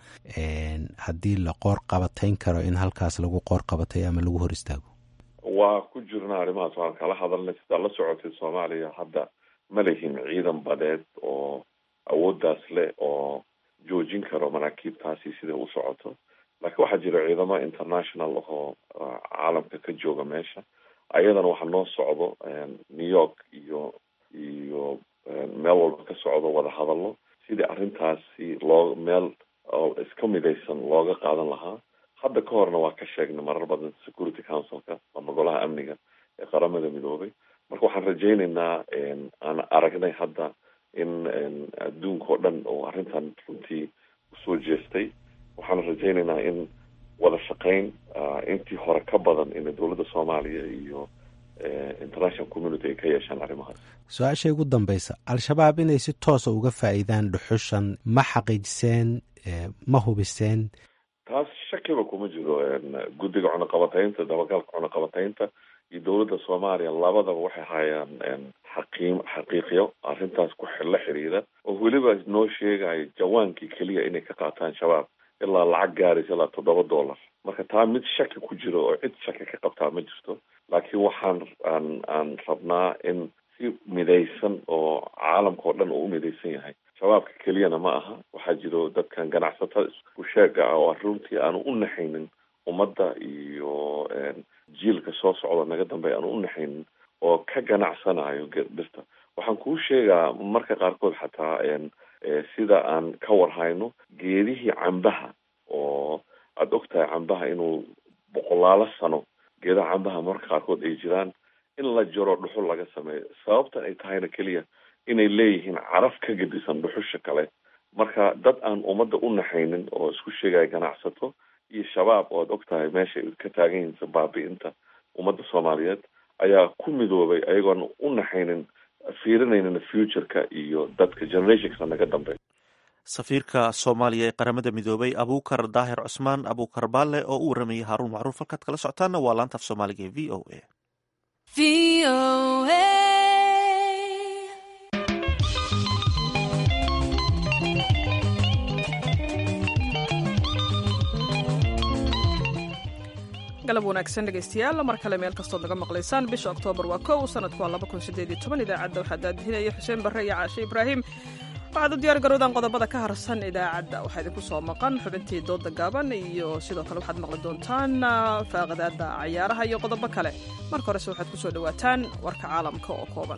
Speaker 12: haddii la qoor qabatayn karo in halkaas lagu qoor qabatay ama lagu hor istaago
Speaker 4: waa ku jirna arrimahaas waan kala hadalnay sidaa la socotay soomaaliya hadda ma lihin ciidan badeed oo awooddaas leh oo joojin karo maraakiibtaasi siday u socoto laakiin waxaa jira ciidamo international ahoo caalamka ka jooga meesha ayadana waxaa noo socdo new york iyo iyo meel walba ka socdo wada hadallo sidii arrintaasi loo meel iska midaysan looga qaadan lahaa hadda ka horna waa ka sheegnay marar badan security councilka ama golaha amniga ee qaramada midoobay marka waxaan rajaynaynaa aan aragnay hadda in adduunka oo dhan oo arrintan runtii usoo jeestay waxaan rajaynaynaa in wada shaqayn intii hore ka badan in dowladda soomaaliya iyo international community ay ka yeeshaan arrimahaas
Speaker 12: su-aasha ugu dambeysa al-shabaab inay si toosa uga faa'iidaan dhuxushan ma xaqiijiseen ma hubiseen
Speaker 4: taas shakiba kuma jiro guddiga cunaqabataynta dabagalka cunaqabataynta iyo dowladda soomaaliya labadaba waxay hayaan xaqiim xaqiiqyo arrintaas ku la xiriira oo weliba noo sheegayo jawaankii keliya inay ka qaataan shabaab ilaa lacag gaaraysa ilaa toddoba dollar marka taa mid shaki ku jiro oo cid shaki ka qabtaa ma jirto laakiin waxaan aan aan rabnaa in si midaysan oo caalamka oo dhan uu u midaysan yahay shabaabka keliyana ma aha waxaa jiro dadkan ganacsatada isku sheega ah oo runtii aanu u naxaynin ummadda iyo jiilka soo socda naga dambeya aanu u naxaynin oo ka ganacsanayo dhirta waxaan kuu sheegaa marka qaarkood xataa sida aan ka warhayno geedihii cambaha oo aada og tahay cambaha inuu boqolaalo sano geedaha cambaha marka qaarkood ay jiraan in la jaro dhuxul laga sameeyo sababtan ay tahayna keliya inay leeyihiin caraf ka gedisan dhuxusha kale marka dad aan ummadda u naxaynin oo isku sheegaya ganacsato iyo shabaab oo ad og tahay meesha ka taagan yihiin baabi-inta ummadda soomaaliyeed ayaa ku midoobay ayagoon u naxaynin fiirinaynin futureka iyo dadka generationka naga dambeeya
Speaker 1: safiirka soomaaliya ee qaramada midoobay abuukar daahir cusmaan abuukar baalle oo u waramayay haaruun macruuf halkaad kala socotaana waa laanta af soomaaliga ee v o a
Speaker 2: galab wanaagsan dhegaystayaal mar kale meel kastood naga maqlaysaan bisha oktoobar waa kow sanadku waa laba kun sideed iyo toban idaacadda waxaa daadihinaya xuseen barre iyo caashe ibraahim waxaad u diyaar garowdaan qodobada ka harsan idaacadda waxaa idinku soo maqan xubintii dooda gaaban iyo sidoo kale waxaad maqli doontaan faaqadaada cayaaraha iyo qodobo kale marka horese waxaad ku soo dhowaataan warka caalamka oo kooban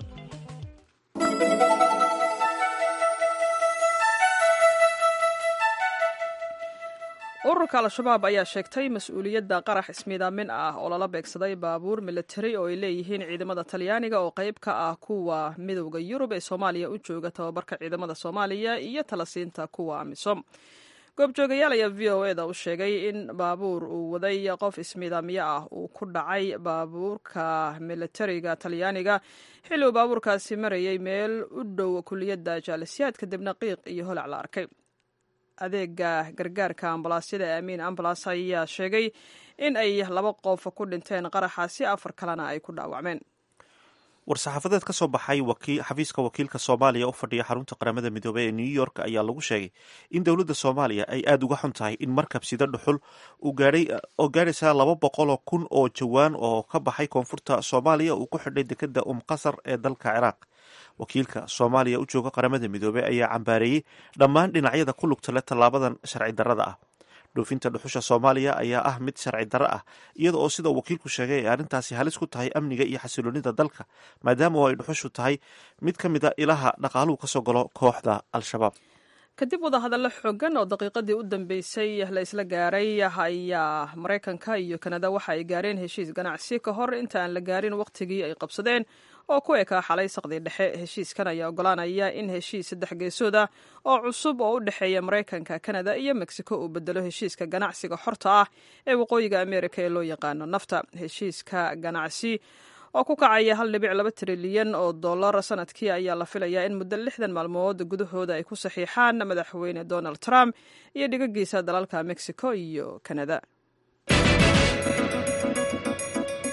Speaker 2: ururka al-shabaab ayaa sheegtay mas-uuliyadda qarax ismiidaamin ah oo lala beegsaday baabuur militari oo ay leeyihiin ciidamada talyaaniga oo qayb ka ah kuwa midowda yurub ee soomaaliya u jooga tababarka ciidamada soomaaliya iyo talasiinta kuwa amisom goobjoogayaal ayaa v o eda u sheegay in baabuur uu waday qof ismiidaamiyo ah uu ku dhacay baabuurka militariga talyaaniga xilli uu baabuurkaasi marayay meel u dhow kuliyadda jaalisiyaad kadibna qiiq iyo holac la arkay adeega gargaarka ambalaasyada ee amiin ambalas ayaa sheegay in ay laba qof ku dhinteen qaraxaasi afar kalena ay ku dhaawacmeen
Speaker 1: war-saxaafadeed ka soo baxay xafiiska wakiilka soomaaliya u fadhiya xarunta qaramada midoobey ee new york ayaa lagu sheegay in dowladda soomaaliya ay aada uga xun tahay in markab sida dhuxul oo gaadhaysa laba boqoloo kun oo jawaan oo ka baxay koonfurta soomaaliya uu ku xidhay dekeda umqasar ee dalka ciraaq wakiilka soomaaliya u jooga qaramada midoobey ayaa cambaareeyey dhammaan dhinacyada ku lugta leh tallaabadan sharci darrada ah dhoofinta dhuxusha soomaaliya ayaa ah mid sharci darro ah iyada oo sida wakiilku sheegay ay arrintaasi halis ku tahay amniga iyo xasiloonida dalka maadaama oo ay dhuxushu tahay mid ka mid a ilaha dhaqaaluhu kasoo galo kooxda al-shabaab
Speaker 2: kadib wadahadallo xoogan oo daqiiqadii u dambeysay la isla gaaray ayaa maraykanka iyo kanada waxa ay gaareen heshiis ganacsi ka hor inta aan la gaarin wakhtigii ay qabsadeen oo ku ekaa xalay saqdii dhexe heshiiskan ayaa ogolaanaya in heshiis saddex geesood ah oo cusub oo u dhexeeya maraykanka kanada iyo mexico uu bedelo heshiiska ganacsiga xorta ah ee waqooyiga amerika ee loo yaqaano nafta heshiiska ganacsi oo ku kacaya hal dhibic laba trilyan oo dollar sanadkii ayaa la filayaa in muddo lixdan maalmood gudahooda ay ku saxiixaan madaxweyne donald trump iyo dhigagiisa dalalka mexico iyo kanada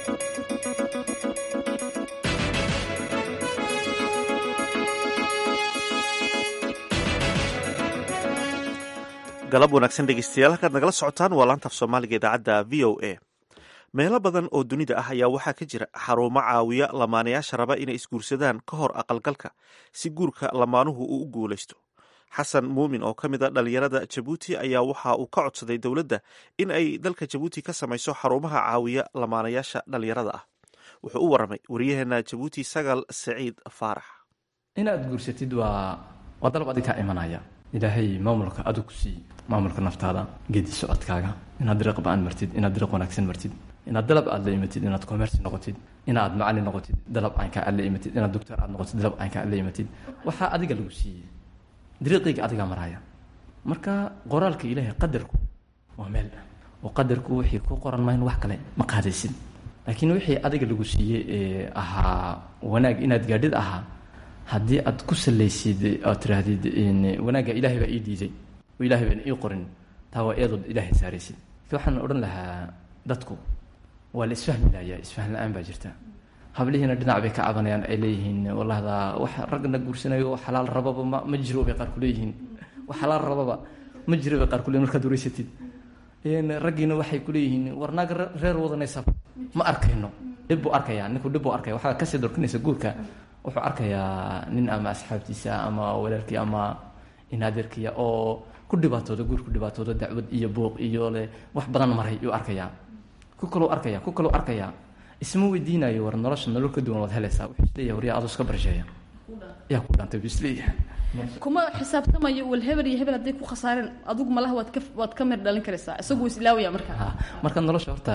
Speaker 1: galab wanaagsan dhegeystayaal halkaad nagala socotaan waa laantaaf soomaaliga idaacadda v o a meelo badan oo dunida ah ayaa waxaa ka jira xarumo caawiya lamaanayaasha raba inay isguursadaan ka hor aqalgalka si guurka lamaanuhu uu u guulaysto xasan muumin oo ka mid a dhalinyarada jabuuti ayaa waxa uu ka codsaday dowladda in ay dalka jabuuti ka samayso xarumaha caawiya lamaanayaasha dhalinyarada ah wuxuu u waramay waryaheena jabuuti sagal saciid faarax
Speaker 13: inaad guursatid waa waa dalab adig kaa imanaya ilaahay maamulka adu ku siiy maamulka naftaada geedi socodkaaga inaad dariiq ba-an martid inaad dariiq wanaagsan martid inaad dalab aad la imatid inaad commerci noqotid inaad macalin noqotid dalab caynkaa aad la imatid inaad doctor aad noqotid dalab caynkaa aad la imatid waxaa adiga lagu siiyey dariiqayga adigaa maraya marka qoraalka ilaahay qadarku waa meel oo qadarku wixii ku qoran mayn wax kale ma qaadaysid laakiin wixii adiga lagu siiyey ee ahaa wanaag inaad gaadhid ahaa haddii aad ku salaysid oad tiraahdid wanaagga ilaahay baa ii diiday oo ilahay baan ii qorin taa waa eedood ilaahay saaraysid laakiin waxaan odhan lahaa dadku waa la isfahmi lahayaa isfahm la-aan baa jirta hablihiina dhinac bay ka cabanayaan ay leeyihiin wallahda wax ragna guursanayo xalaal rababa ma ma jiro bay qaar ku leeyihiin wax xalaal rababa ma jiro bay qaar ku leeyihin markaad wareysatid raggiina waxay ku leeyihiin war naag reer wadanaysa ma arkayno dhib buu arkayaa ninku dhib buu arkaya waxaa kasii dorkinaysa guurka wuxuu arkayaa nin ama asxaabtiisa ama walaalkii ama inaadeerkiya oo ku dhibaatooda guur ku dhibaatooda dacwad iyo buuq iyo le wax badan maray yuu arkayaa ku kalou arkaya ku kalou arkayaa isma weydiinayo war nolosha nolol ka duwan waad helaysaa wuxuu isleeyahay waryaa adoo iska barsheeya yaa ku dhantay buu isleeyahay
Speaker 14: kuma xisaabtamayo wal hebel iyo hebel hadday ku khasaareen adigu malaha waad ka waad ka mir dhalin karaysaa isagu islaawaya marka
Speaker 13: marka nolosha horta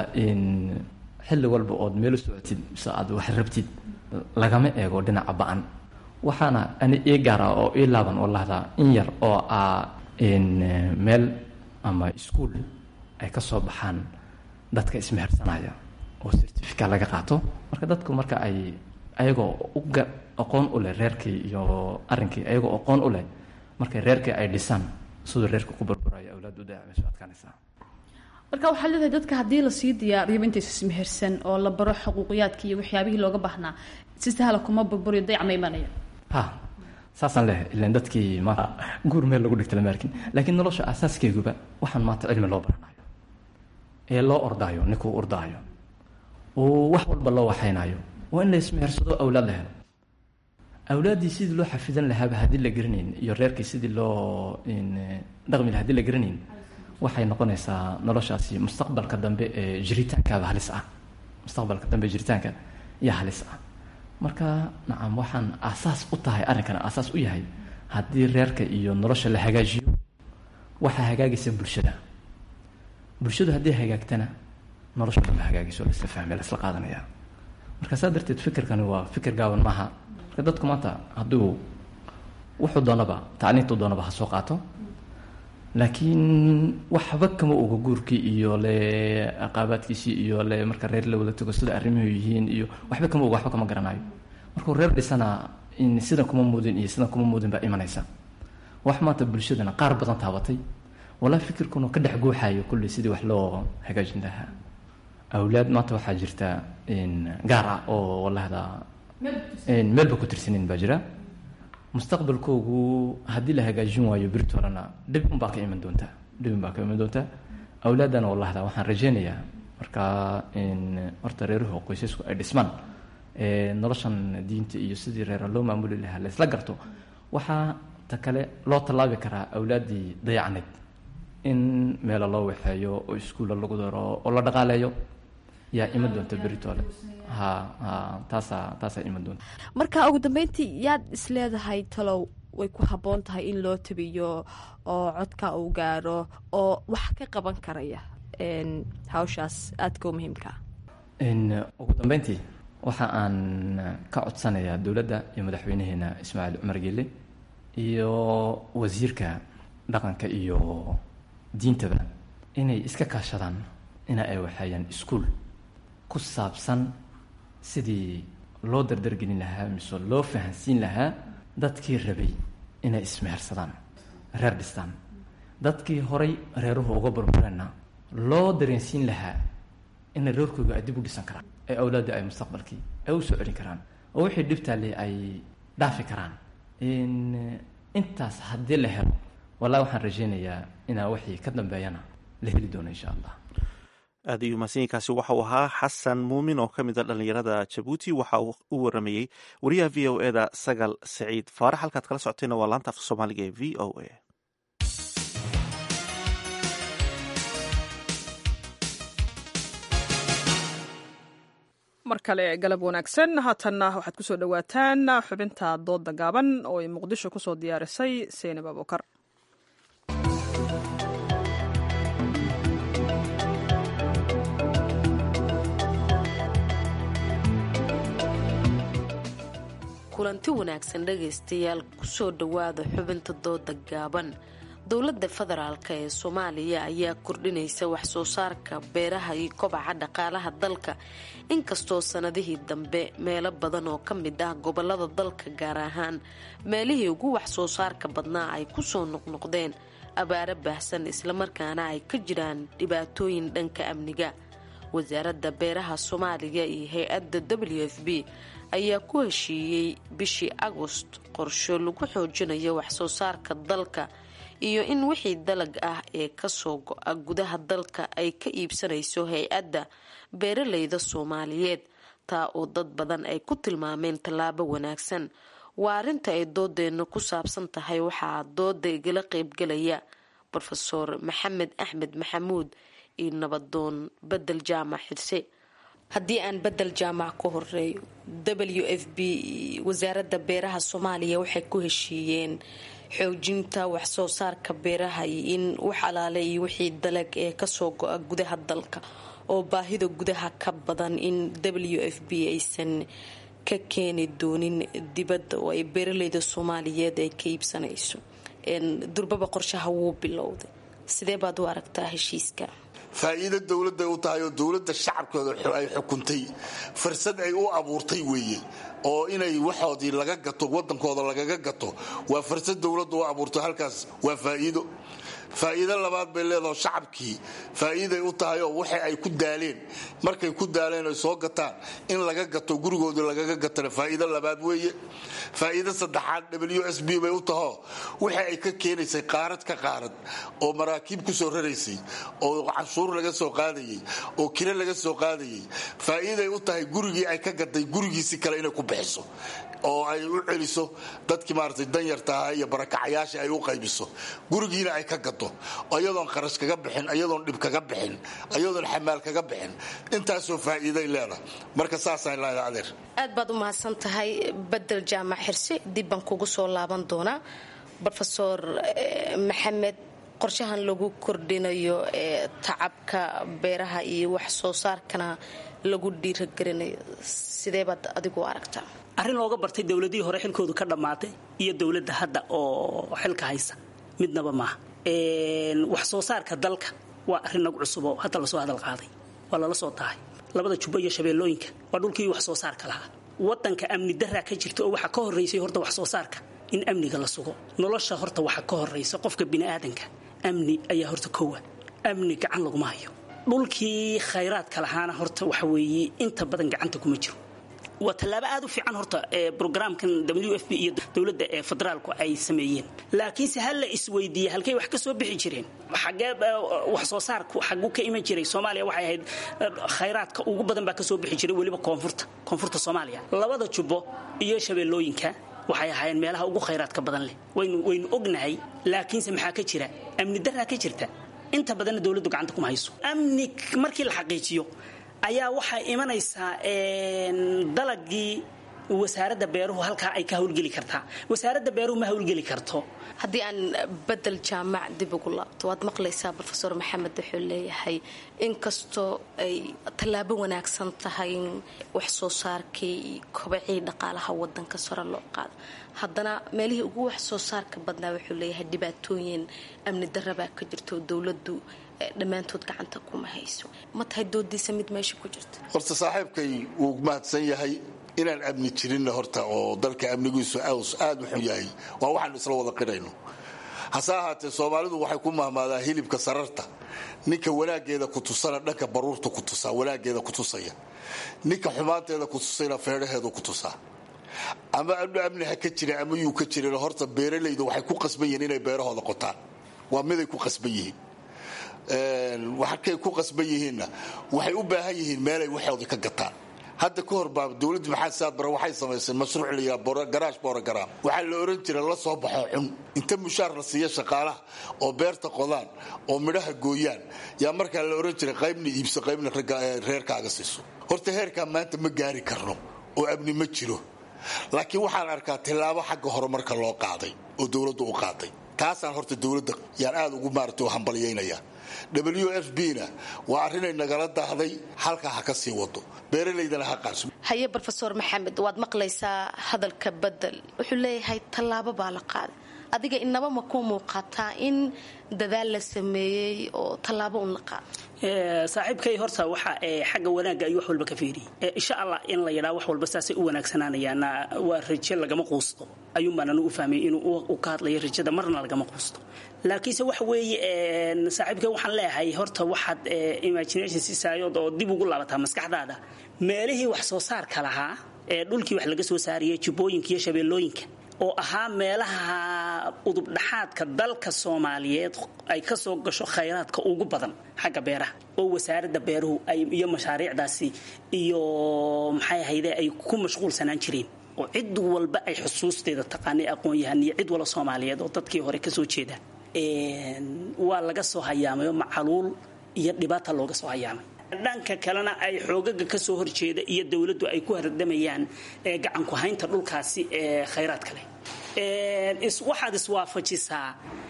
Speaker 13: xilli walba ood meelo socotid mise aad wax rabtid lagama eego dhinaca ba-an waxaana ani ii gaara oo ii laaban oo lahdaa in yar oo ah meel ama iskuol ay ka soo baxaan dadka ismehersanaya oo certifica laga qaato marka dadku marka ay ayagoo uga aqoon u leh reerkii iyo arrinkii ayagoo aqoon u leh markay reerkii ay dhisaan siduu reerka ku burburayo awlaad u daacmayso adkaanaysaa
Speaker 14: marka waxaad leedahay dadka haddii lasii diyaariyaba intaysa ismehersan oo la baro xuquuqiyaadkii iyo waxyaabihii looga baahnaa si sahla kuma burburiyo dayac ma imanaya
Speaker 13: ha saasaan leehay ilan dadkii ma guur meel lagu dhigta lama arkin laakiin nolosha asaaskeeguba waxaan maanta cilmi loo baranayo ee loo ordaayo ninkuu ordaayo oo wax walba loo waxaynayo waa in la ismehersado awlaad la helo awlaaddii sidii loo xafidan lahaaba haddii la garanayn iyo reerkii sidii loo dhaqmi laha hadii la garanayn waxay noqonaysaa noloshaasi mustaqbalka dambe ee jiritaankaaba halis ah mustaqbalka dambe jiritaanka yaa halis ah marka nacam waxaan aasaas u tahay arrinkana aasaas u yahay haddii reerka iyo nolosha la hagaajiyo waxaa hagaagaysa bulshada bulshadu haddii hagaagtana nolosha dhanba hagaagayso laisla fahmay laisla qaadanaya marka saa darteed fikirkani waa fikir gaaban maaha marka dadku maanta hadduu wuxuu doonaba tacliintuu doonaba ha soo qaato laakiin waxba kama oga guurkii iyo le aqaabaadkiisii iyo le marka reer la wada tago sida arrimuhu yihiin iyo waxba kama oga waxba kama garanayo markuu reer dhisana in sidan kuma muudin iyo sidan kuma muudin baa imanaysa wax maanta bulshadana qaar badan taabatay walaa fikirkuna ka dhex guuxayo kulley sidii wax loo hagaajin lahaa awlaad maanta waxaa jirta gaar ah oo walahda meelba ku tirsanin baa jira mustaqbalkoogu haddii la hagaajin waayo birtoolana dhib unbaa ka iman doontaa dhib unbaa ka iman doontaa awlaadana walahda waxaan rajeynayaa marka horta reeruhu qoysasku ay dhismaan noloshan diinta iyo sidii reera loo maamuli lahaa la isla garto waxaa ta kale loo tallaabi karaa awlaaddii dayacneyd in meelo loo waxeeyo oo iskuulla lagu daro oo la dhaqaaleeyo yaa iman doonta beritoole ha ha taasaa taasaa iman doonta
Speaker 14: marka ugu dambeyntii yaad isleedahay talow way ku habboon tahay in loo tabiyo oo codka uu gaaro oo wax ka qaban karaya hawshaas aadka u muhiimka
Speaker 13: ugu dambeyntii waxa aan ka codsanayaa dowladda iyo madaxweynaheena ismaaciil cumar gelle iyo wasiirka dhaqanka iyo diintaba inay iska kaashadaan ina ay waxeeyaan iskuol ku saabsan sidii loo dardargelin lahaa mise loo fahansiin lahaa dadkii rabay inay ismehersadaan reer dhistaan dadkii horay reeruhu uga burbureenna loo dareensiin lahaa ina reerkooga ay dib u dhisan karaan ee awlaadda ay mustaqbalkii ay u soo celin karaan oo wixii dhibtaale ay dhaafi karaan intaas haddii la helo wallahi waxaan rajaynayaa inaa wixii ka dambeeyana la heli doono insha allah
Speaker 1: aad ayuu mahadsanyiinkaasi waxa uu ahaa xasan muumin oo ka mid a dhallinyarada jabuuti waxa uu u waramayey wariyaha v o eda sagal saciid faarax halkaad kala socotayna waa laanta afka soomaaliga ee v o a
Speaker 2: mar kale galab wanaagsan haatanna waxaad kusoo dhowaataan xubinta dooda gaaban oo ay muqdisho kusoo diyaarisay seynab abukar
Speaker 15: kulanti wanaagsan dhegaystayaal kusoo dhowaada xubinta dooda gaaban dowladda federaalk ee soomaaliya ayaa kordhinaysa waxsoo saarka beeraha iyo kobaca dhaqaalaha dalka inkastoo sanadihii dambe meelo badan oo ka mid ah gobolada dalka gaar ahaan meelihii ugu waxsoo saarka badnaa ay kusoo noqnoqdeen abaaro baahsan islamarkaana ay ka jiraan dhibaatooyin dhanka amniga wasaaradda beeraha soomaaliya iyo hay-adda w f b ayaa ku heshiiyey bishii agost qorsho lagu xoojinayo waxsoo saarka dalka iyo in wixii dalag ah ee kasoo go-a gudaha dalka ay ka iibsanayso hay-adda beeralayda soomaaliyeed taa oo dad badan ay ku tilmaameen tallaabo wanaagsan waa arrinta ay doodeenna ku saabsan tahay waxaa dooda igala qeybgalaya rofeor maxamed axmed maxamuud iyo nabadoon bedel jaamac xirse haddii aan bedel jaamac ka horeeyo w f b wasaaradda beeraha soomaaliya waxay ku heshiiyeen xoojinta waxsoo saarka beeraha iyo in wax alaale iyo wixii dalag ee kasoo go-a gudaha dalka oo baahida gudaha ka badan in w f b aysan ka keeni doonin dibadda oo ay beeralayda soomaaliyeed ay ka iibsanayso durbaba qorshaha wuu bilowday sidee baad u aragtaa heshiiska
Speaker 16: faa'iido dowladday u tahay oo dowladda shacabkooda ay xukuntay fursad ay u abuurtay weeye oo inay waxoodii laga gato wadankooda lagaga gato waa fursad dowladda u abuurtay halkaas waa faa'iido faa'iido labaad bay leedaho shacabkii faa'iiday u tahay oo waxa ay ku daaleen markay ku daaleen ay soo gataan in laga gato gurigoodii lagaga gatana faa'iido labaad weeye faa'iido saddexaad w s b bay u tahoo waxa ay ka keenaysay qaarad ka qaarad oo maraakiib ku soo raraysay oo canshuur laga soo qaadayay oo kire laga soo qaadayay faa'iiday u tahay gurigii ay ka gaday gurigiisi kale inay ku bixiso oo ay u celiso dadkii maaragtay danyarta ahaa iyo barakacayaasha ay u qaybiso gurigiina ay ka gato iyadoon qarash kaga bixin iyadoon dhib kaga bixin iyadoon xamaal kaga bixin intaasoo faa'iiday leedahay marka saasaan leedahay adeer
Speaker 15: aad baad u mahadsan tahay bedel jaamac xirse dib baan kugu soo laaban doonaa rofeor maxamed qorshahan lagu kordhinayo ee tacabka beeraha iyo wax soo saarkana lagu dhiiragelinayo sidee baad adigu aragtaa
Speaker 17: arrin looga bartay dowladihii hore xilkoodu ka dhammaatay iyo dowladda hadda oo xilka haysa midnaba maaha wax soo saarka dalka waa arrin nagu cusub oo hadda lasoo hadal qaaday waa lala soo tahay labada jubbo iyo shabeellooyinka waa dhulkii wax soo saarka lahaa wadanka amni daraa ka jirta oo waxaa ka horeysay horta wax soo saarka in amniga la sugo nolosha horta waxaa ka horeysa qofka biniaadanka amni ayaa horta kowa amni gacan laguma hayo dhulkii khayraadka lahaana horta waxa weeye inta badan gacanta kuma jiro waa tallaabo aad u fiican horta ee brograamkan w f b iyo dowladda ee federaalku ay sameeyeen laakiinse ha la isweydiiyey halkay wax ka soo bixi jireen xagee wax soo saarku xaguu ka iman jiray soomaaliya waxay ahayd khayraadka ugu badan baa ka soo bixi jiray weliba koonfurta koonfurta soomaaliya labada jubbo iyo shabeellooyinka waxay ahaayeen meelaha ugu khayraadka badan leh waynu waynu ognahay laakiinse maxaa ka jira amni daraa ka jirta inta badanna dowladdu gacanta kuma hayso amni markii la xaqiijiyo ayaa waxay imanaysaa dalagii wasaaradda beeruhu halkaa ay ka hawlgeli kartaa wasaaradda beeruhu ma hawlgeli karto
Speaker 15: haddii aan bedel jaamac dib ugu laabto waad maqlaysaa rofeor maxamed wuxuu leeyahay inkastoo ay tallaabo wanaagsan tahay in wax soo saarkii iyo kobacii dhaqaalaha wadanka sare loo qaado haddana meelihii ugu wax soo saarka badnaa wuxuu leeyahay dhibaatooyin amni darabaa ka jirto dowladdu dhammaantood gacanta kuma hayso ma tahay doodiisa mid meesha ku jirta
Speaker 16: horta saaxiibkay wuu mahadsan yahay inaan amni jirinna horta oo dalka amnigiisu aad u xun yahay waa waxaanu isla wada qirayno hase ahaatee soomaalidu waxay ku mahmaadaa hilibka sararta ninka wanaageeda ku tusana dhanka baruurta ku tusaa wanaageeda ku tusaya ninka xumaanteeda ku tusayna feedhaheedu ku tusaa ama amni ha ka jira ama yuu ka jirin horta beeralayda waxay ku qasban yihiin inay beerahooda qotaan waa miday ku qasban yihiin waxkay ku qasban yihiinna waxay u baahan yihiin meelay waxoodii ka gataan hadda ka hor baa dowladda maxamed saad bare waxay samaysay mashruuc la yidhaha garaash borogaraam waxaa la oran jiray la soo baxo cun inta mushaar la siiya shaqaalaha oo beerta qodaan oo midhaha gooyaan yaa markaa la oran jiray qaybna iibso qaybna reerkaaga siiso horta heerkaa maanta ma gaari karno oo amni ma jiro laakiin waxaan arkaa tillaabo xagga horumarka loo qaaday oo dowladdu u qaaday taasaan horta dowladda yaan aada ugu maarata u hambalyaynaya w f b na waa arrinay nagala daahday halkaa ha ka sii wado beeralaydana ha qaarso
Speaker 15: haye rofeor maxamed waad maqlaysaa hadalka bedel wuxuu leeyahay tallaabo baa la qaaday adiga inaba ma ku muuqataa in dadaal la sameeyey oo tallaabo un la qaaday
Speaker 17: saaxiibkay horta waxa xagga wanaagga ayuu wax walba ka fiiriyay insha allah in la yidhaa wax walba saasay u wanaagsanaanayaana waa rajo lagama quusto ayuunbaan anu u fahmay inuu ka hadlayo rajada marna lagama quusto laakiinse waxa weeye saaxiibkay waxaan leeyahay horta waxaad imagination siisaayood oo dib ugu laabataa maskaxdaada meelihii wax soo saarka lahaa ee dhulkii wax laga soo saariyay jubbooyinka iyo shabeellooyinka oo ahaa meelaha udubdhaxaadka dalka soomaaliyeed ay ka soo gasho khayraadka ugu badan xagga beeraha oo wasaaradda beeruhu iyo mashaariicdaasi iyo maxay ahayde ay ku mashquulsanaan jireen oo cid walba ay xusuusteeda taqaanay aqoon-yahan iyo cid wala soomaaliyeed oo dadkii hore kasoo jeeda waa laga soo hayaamayo macaluul iyo dhibaata looga soo hayaamay dhanka kalena ay xoogaga ka soo horjeeda iyo dowladdu ay ku hardamayaan gacanku haynta dhulkaasi ee khayraadka leh waxaad iswaafajisaa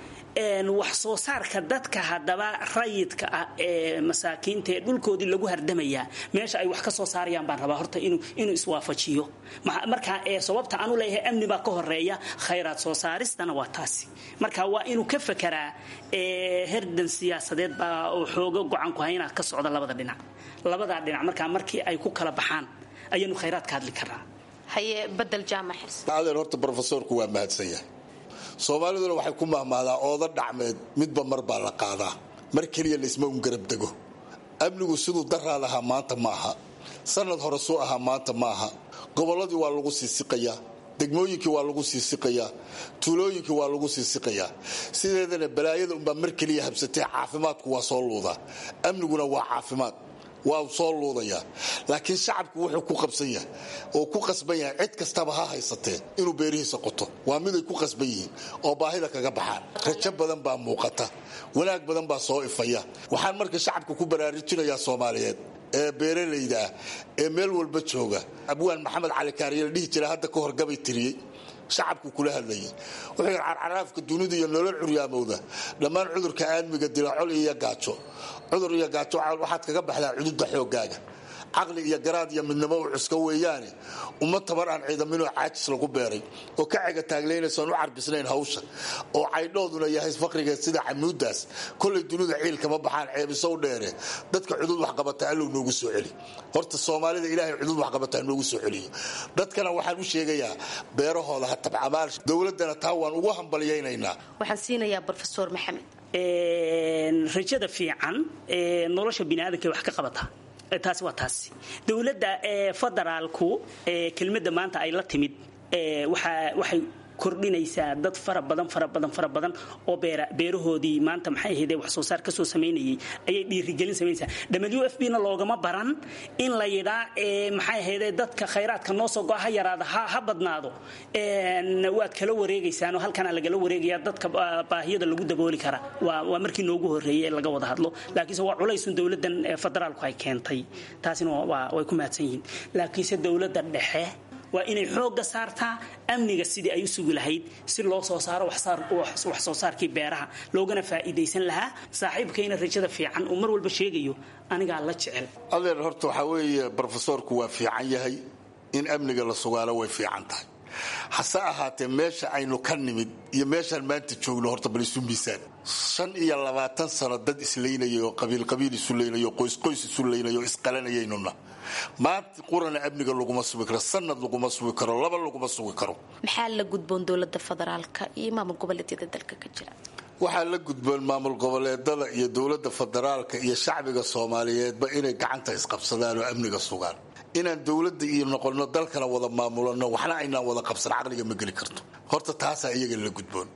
Speaker 17: wax soo saarka dadka haddaba rayidka ah ee masaakiinta ee dhulkoodii lagu hardamayaa meesha ay wax ka soo saarayaan baan rabaa horta inuu iswaafajiyo marka sababta aanu leeyahay amni baa ka horeeya khayraad soo saaristana waa taasi marka waa inuu ka fekeraa herdan siyaasadeed baa oo xooga gocanku haynaa ka socda labada dhinac labadaa dhinac markaa markii ay ku kala baxaan ayaanu khayraad ka hadli karnaa
Speaker 15: haye badel jaamac
Speaker 16: adeer horta brofesorku waa mahadsan yahay soomaaliduna waxay ku mahmahdaa ooda dhacmeed midba mar baa la qaadaa mar keliya laysma un garab dego amnigu siduu daraad ahaa maanta ma aha sanad hore suu ahaa maanta ma aha gobolladii waa lagu sii siqayaa degmooyinkii waa lagu sii siqayaa tuulooyinkii waa lagu sii siqayaa sideedana balaayada unbaa mar keliya habsatee caafimaadku waa soo luudaa amniguna waa caafimaad waa soo luudayaa laakiin shacabku wuxuu ku qabsan yahay oo ku qasban yahay cid kastaba ha haysatee inuu beerihiisa qoto waa miday ku qasban yihiin oo baahida kaga baxaan rajo badan baa muuqata wanaag badan baa soo ifaya waxaan marka shacabka ku baraarujinayaa soomaaliyeed ee beeralayda ah ee meel walba jooga abwaan maxamed cali kaariye la dhihi jira hadda ka hor gabay tiriyey shacabku kula hadlayay wuxuu yidhi carcaraafka dunida iyo nolol curyaamowda dhammaan cudurka aadmiga dilacol iyo gaajo cudur iyo gaajo waxaad kaga baxdaa cududa xoogaaga caqli iyo garaad iyo midnimo u cuska weeyaane uma tabar aan ciidaminoo caajis lagu beeray oo ka cega taaglaynaysoon u carbisnayn hawsha oo caydhooduna yahay faqrigeed sida camuudaas kolay dunida ciil kama baxaan ceebisow dheere dadka cudud waxqabata allow noogu soo celi horta soomaalida ilaahay cudud waxqabata noogu soo celiyo dadkana waxaan u sheegayaa beerahooda ha tabcamaal dowladana taa waan ugu hambalyaynaynaa
Speaker 15: waxaan siinayaa brofesor maxamed
Speaker 17: rajada fiican nolosha biniaadanka wax ka qabata taasi waa taasi dowladda federaalku kelmadda maanta ay la timid waxay kordhinaysaa dad fara badan fara badan fara badan oo beerahoodii maanta maxay ahayde wax soo saar kasoo samaynayay ayay dhiirigelin samaynaysaa w f b na loogama baran in la yidhaa maxay ahayde dadka khayraadka noo soo go-a ha yaraada ha badnaado waad kala wareegaysaan oo halkanaa lagala wareegaya dadka baahiyada lagu dabooli kara waa markii noogu horreeyay ee laga wada hadlo laakiinse waa culaysun dowladdan federaalku ay keentay taasina way ku mahadsan yihiin laakiinse dowladda dhexe waa inay xoogga saartaa amniga sidii ay u sugi lahayd si loo soo saaro wax soo saarkii beeraha loogana faa'iidaysan lahaa saaxiibkayna rajada fiican uu mar walba sheegayo anigaa la jecel
Speaker 16: adeer horta waxaa weeye brofesorku waa fiican yahay in amniga la sugaalo way fiican tahay hase ahaatee meesha aynu ka nimid iyo meeshaan maanta joogno horta bal isu miisaan shan iyo labaatan sano dad islaynayo oo qabiilqabiil isu laynayo qoysqoys isu laynayo isqalanayaynuna maanta qurana amniga laguma sugi karo sanad laguma sugi karo laba laguma sugi karo
Speaker 15: maxaa la gudboon dowlada federaalka iyo maamul goboleedyada dalka ka jira
Speaker 16: waxaa la gudboon maamul goboleedada iyo dowlada federaalka iyo shacbiga soomaaliyeedba inay gacanta isqabsadaan oo amniga sugaan inaan dowladda iyo noqono dalkana wada maamulano waxna aynaan wada qabsan caqliga ma geli karto horta taasaa iyaga la gudboon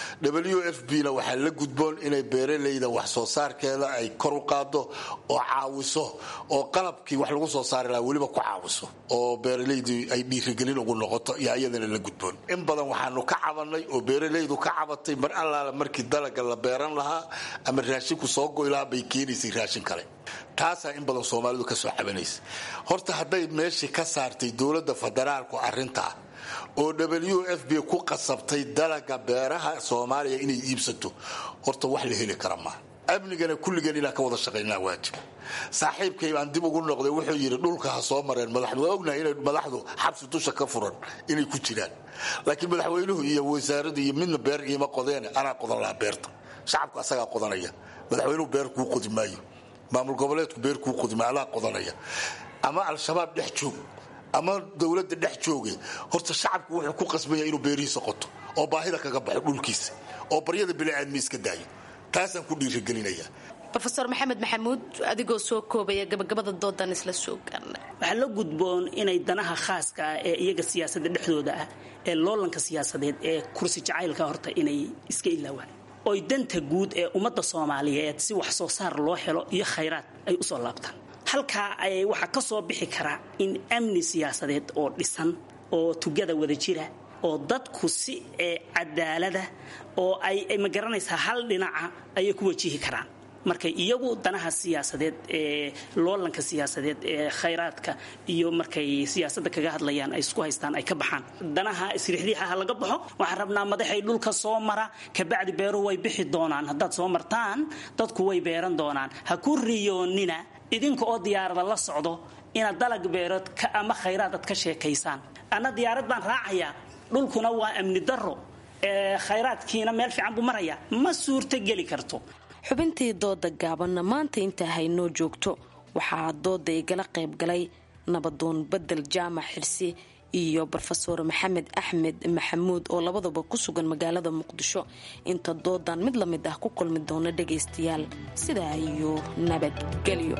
Speaker 16: w f b na waxaa la gudboon inay beeralayda wax soo saarkeeda ay kor u qaado oo caawiso oo qalabkii wax lagu soo saari lahaa weliba ku caawiso oo beeralaydu ay dhiirigelin ugu noqoto iyo iyadana la gudboon in badan waxaanu ka cabanay oo beeralaydu ka cabatay mar allaala markii dalaga la beeran lahaa ama raashinku soo goy lahaa bay keenaysay raashin kale taasaa in badan soomaalidu ka soo cabanaysa horta hadday meeshii ka saartay dowladda federaalku arrintaa oo w f b ku qasabtay dalaga beeraha soomaaliya inay iibsato horta wax la heli kara maa amnigana kulligeen inaan ka wada shaqaynaa waajib saaxiibkay baan dib ugu noqday wuxuu yidhi dhulka ha soo mareen madaxdu waa ognahay inay madaxdu xabsi dusha ka furan inay ku jiraan laakiin madaxweynuhu iyo wasaaradu iyo midna beer iima qodeene anaa qodan lahaa beerta shacabku asagaa qodanaya madaxweynuhu beer kuu qodi maayo maamul goboleedku beer kuu qodi maayo alaa qodanaya ama al-shabaab dhex joog ama dowladda dhex jooge horta shacabku wuxuu ku qasbanya inuu beerihiisa qoto oo baahida kaga baxo dhulkiisa oo baryada biniaadmi iska daayo taasaan ku dhiirigelinaya
Speaker 15: rofeor maxamed maxamuud adigoo soo koobaya gabagabada doodan isla soo gaarna
Speaker 17: waxaa la gudboon inay danaha khaaska ah ee iyaga siyaasadda dhexdooda ah ee loolanka siyaasadeed ee kursi jacaylka horta inay iska ilaawaan oy danta guud ee ummadda soomaaliyeed si wax soo saar loo helo iyo khayraad ay usoo laabtaan halkaa ay waxaa ka soo bixi karaa in amni siyaasadeed oo dhisan oo tugada wada jira oo dadku si cadaalada oo ay ma garanaysaa hal dhinaca ayay ku wajihi karaan marka iyagu danaha siyaasadeed ee loolanka siyaasadeed ee khayraadka iyo markay siyaasadda kaga hadlayaan ay isku haystaan ay ka baxaan danaha isrixdiixaha laga baxo waxaan rabnaa madaxay dhulka soo mara kabacdi beeruhu way bixi doonaan haddaad soo martaan dadku way beeran doonaan ha ku riyoonina idinka oo diyaarada la socdo inaad dalag beerood ama khayraad aad ka sheekaysaan anna diyaarad baan raacayaa dhulkuna waa amni daro khayraadkiina meel fiican buu marayaa ma suurto geli karto
Speaker 15: xubintii dooda gaabanna maanta intaa haynoo joogto waxaa dooda igala qayb galay nabadoon bedel jaamac xirsi iyo rofeor maxamed axmed maxamuud oo labadaba ku sugan magaalada muqdisho inta doodan mid la mid ah ku kulmi doona dhagaystayaal sidaa iyo nabadgelyo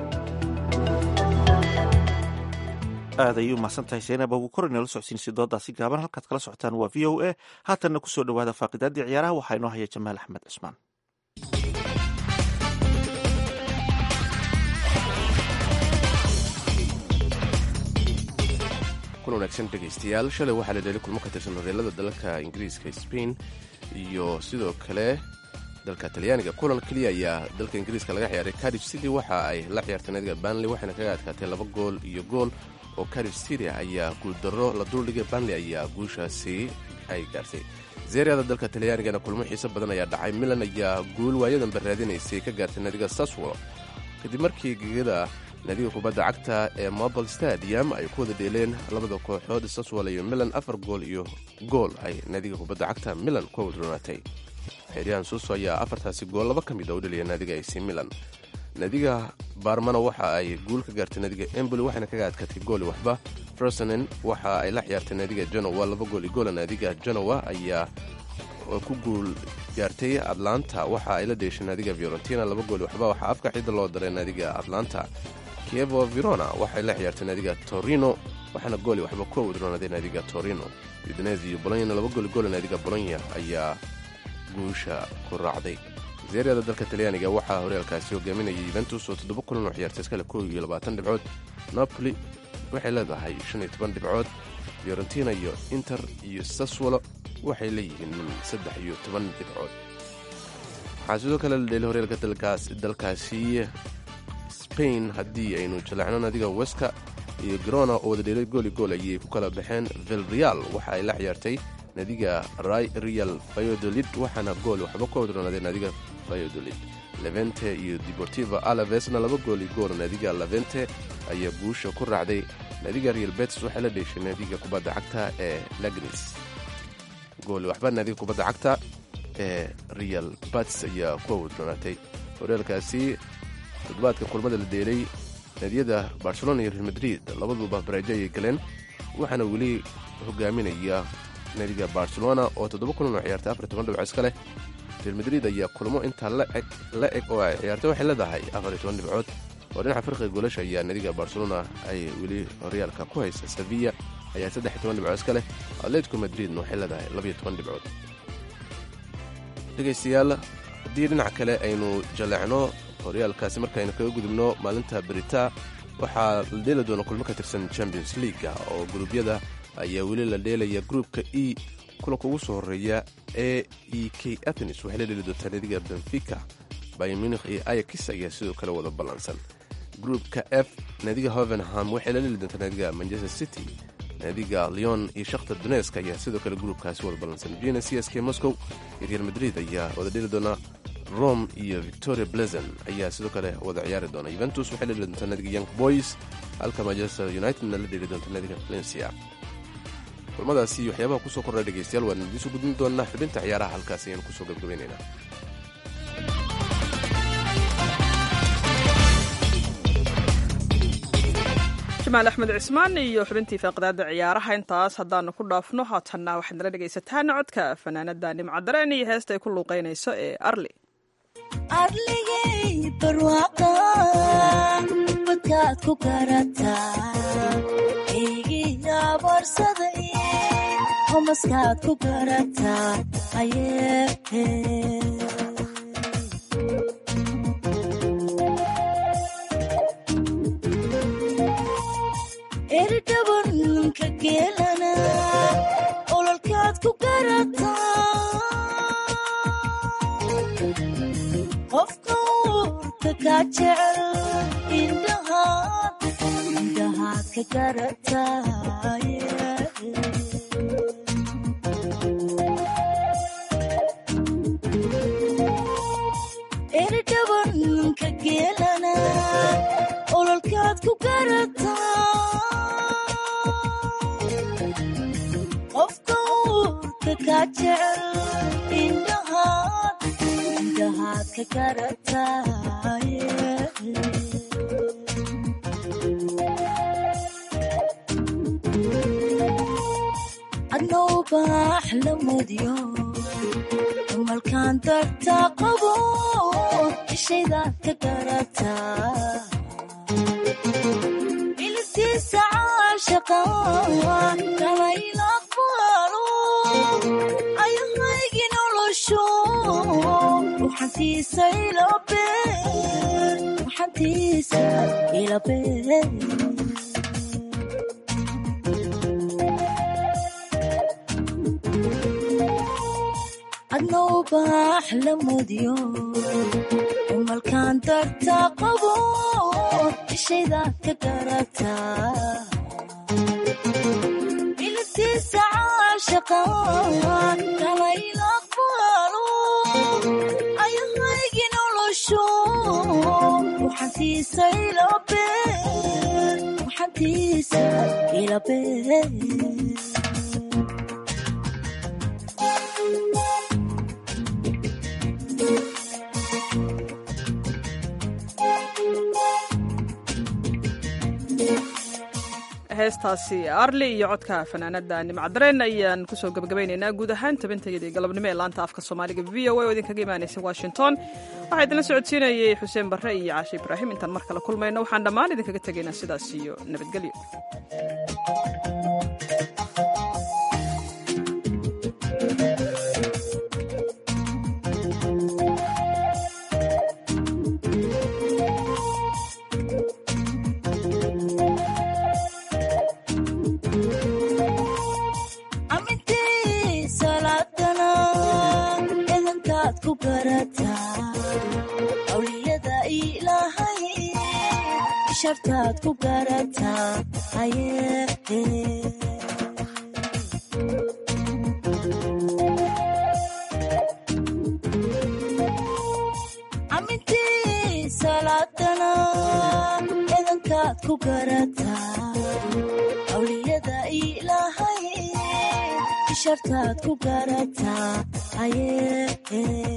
Speaker 1: aad ayay umahadsan tahay seenab ugu kor inala socodsiinsi doodaasi gaaban halkaad kala socotaan waa v o a haatanna kusoo dhawaada faaqidaadii ciyaaraha waxaa inoo haya jamaal axmed cusmaan
Speaker 18: kun wanaagsan dhegaystayaal shalay waxaa la dheelay kulmo ka tirsan horeelada dalalka ingiriiska spain iyo sidoo kale dalka talyaaniga kulan keliya ayaa dalka ingiriiska laga ciyaaray carif city waxa ay la ciyaartay naadiga banley waxayna kaga adkaatay laba gool iyo gool oo carif city ayaa guuldarro la duldhigay banley ayaa guushaasi ay gaartay zeeriyada dalka talyaanigana kulmo xiiso badan ayaa dhacay milan ayaa guul waayadanba raadinaysay ka gaartay naadiga saswolo kadib markii gegada naadiga kubadda cagta ee mobile stadium ay ku wada dheeleen labada kooxood saswol iyo milan afar gool iyo gool ay naadiga kubadda cagta milan ku wadronaatay xeeryahan suuso ayaa afartaasi gool laba ka mid a u dhaliya naadiga ac milan naadiga baarmana waxa ay guul ka gaartay naadiga emboli waxayna kaga adkaatay gooli waxba fersonen waxa ay la ciyaartay naadiga genowa laba gool iyo goola naadiga genowa ayaa ku guul gaartay atlanta waxa ay la dheeshay naadiga fiorentina laba gooli waxba waxaa afka xidda loo daray naadiga atlanta kievo verona waxay la ciyaartay naadiga torino waxaana gooli waxba ku wadronaaday naadiga torino udinese iyo bolonyana laba gooli goola naadiga bolonya ayaa guusha ku raacday zeeriyada dalka talyaaniga waxaa horyaalkaasi hogaaminayay yuventus oo toddoba kulan oo ciyaartay iskale koob iyo labaatan dhibcood napoli waxay leedahay shan iyo toban dhibcood fiorentina iyo inter iyo saswolo waxay leeyihiin saddex iyo toban dhibcood waxaa sidoo kale la dheelay horyaalka dalkaasi spain haddii aynu jaleecno naadiga weska iyo grona oo wada dheelay gooli gool ayay ku kala baxeen vilreal waxa ay la ciyaartay naadiga ry real fayodolid waxaana gool waxba ku wadronaaday naadiga fayodolid levente iyo deportiva alavesna laba gool iyo gool naadiga levente ayaa guusha ku raacday naadiga real betis waxay la dheeshay naadiga kubadda cagta ee lagnis gool waxba naadiga kubadda cagta ee real betis ayaa ku wadronaatay horyaalkaasi toddobaadka kulmada la dheelay naadiyada barcelona iyo real madrid labaduba bareejo ayay galeen waxaana weli hogaaminaya naadiga barcelona oo toddoba kulan oo ciyaartay afar toban dhibco iska leh real madrid ayaa kulmo intaa la eg oo ay ciyaartay waxay leedahay afar iyo toban dhibcood oo dhinaca farqiga goolasha ayaa nadiga barcelona ay weli horyaalka ku haysa sevilla ayaa saddex iyo toban dhibcood iska leh atletico madridna waxay leedahay labayo toban dhibcood dhegaystayaal haddii dhinaca kale aynu jaleecno horyaalkaasi markaaynu kaga gudubno maalinta berita waxaa la dheeli doona kulmo ka tirsan champions leaguea oo guruubyada ayaa weli la dheelaya gruupka e kulanka ugu soo horeeya e e k athenis waxay la dheeli doontaa nadiga benfica baymunikh iyo ayax ayaa sidoo kale wada ballansan gruupka f naadiga hovenham waxay la dheeli doontaa naadiga manchester city naadiga leon iyo shakhtar donesk ayaa sidoo kale gruupkaasi wada ballansan vienna c s k moscow iyo real madrid ayaa wada dheeli doona rome iyo victoria blezon ayaa sidoo kale wada ciyaari doona yuventus waxay la dheeli doontaa naadiga young boys halka manchester unitedna la dheeli doonta naadiga valencia kulmadaasi waxyaabaha kusoo kordha dhegeystayaal waan idiin soo gudbin doonaa xubinta ciyaaraha halkaasi ayaan kusoo gabgabaynaynaa
Speaker 2: jamaal axmed cismaan iyo xubintii faaqdaada ciyaaraha intaas haddaanu ku dhaafno haatanna waxaad nala dhegaysataan codka fanaanada nimcadareen iyo heesta ay ku luuqaynayso ee arli
Speaker 19: arligay barwaaqa badkaad ku garataa eygiya boorsaday homaskaad ku garataa ayee eridhabanka geelana ololkaad ku garataa qofka uurka kaa jecel indhahaad indhahaad ka garataa eridhabanka geelana ololkaad ku garataa qofka uurka kaa jecel indhahaad indhahaad ka garataa adnow baax la mudyo malkaan dartaa qabo ishaydaad ka garataa ilisiisa caashaqa kalaylaqbalo ayahaygi nolosho waxantiisa ilabeer waxantiisa ilabeer adnow baax la mudyo malkaan dartaa qabo ishaydaad ka garataa ilisiisa caashaqa kalaylaqbalo ayahaygi nolosho waxantiisa ilabeer waxantiisa ilabeer
Speaker 2: heestaasi arli iyo codka fanaanada nimcadareen ayaan kusoo gabagabaynaynaa guud ahaan tabintayadii galabnimo ee laanta afka soomaaliga v o a oo idinkaga imaanaysa washington waxaa idinla socodsiinayay xuseen barre iyo caashe ibraahim intaan mar kale kulmayno waxaan dhammaan idinkaga tegaynaa sidaas iyo nabadgelyo
Speaker 19: amintii salaadana edankaad ku garataa awliyada ilaahay shartaad ku garataa ayee amintii salaadana edankaad ku garataa awliyada ilaahay shartaad ku garataa ayee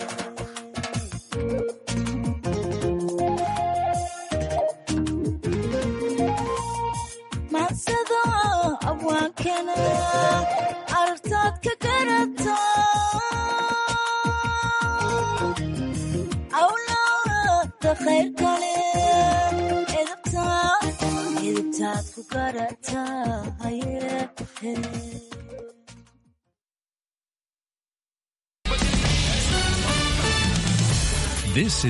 Speaker 19: maansada abwaankana arartaad ka garataa awlaada khayr kale garataye
Speaker 20: This is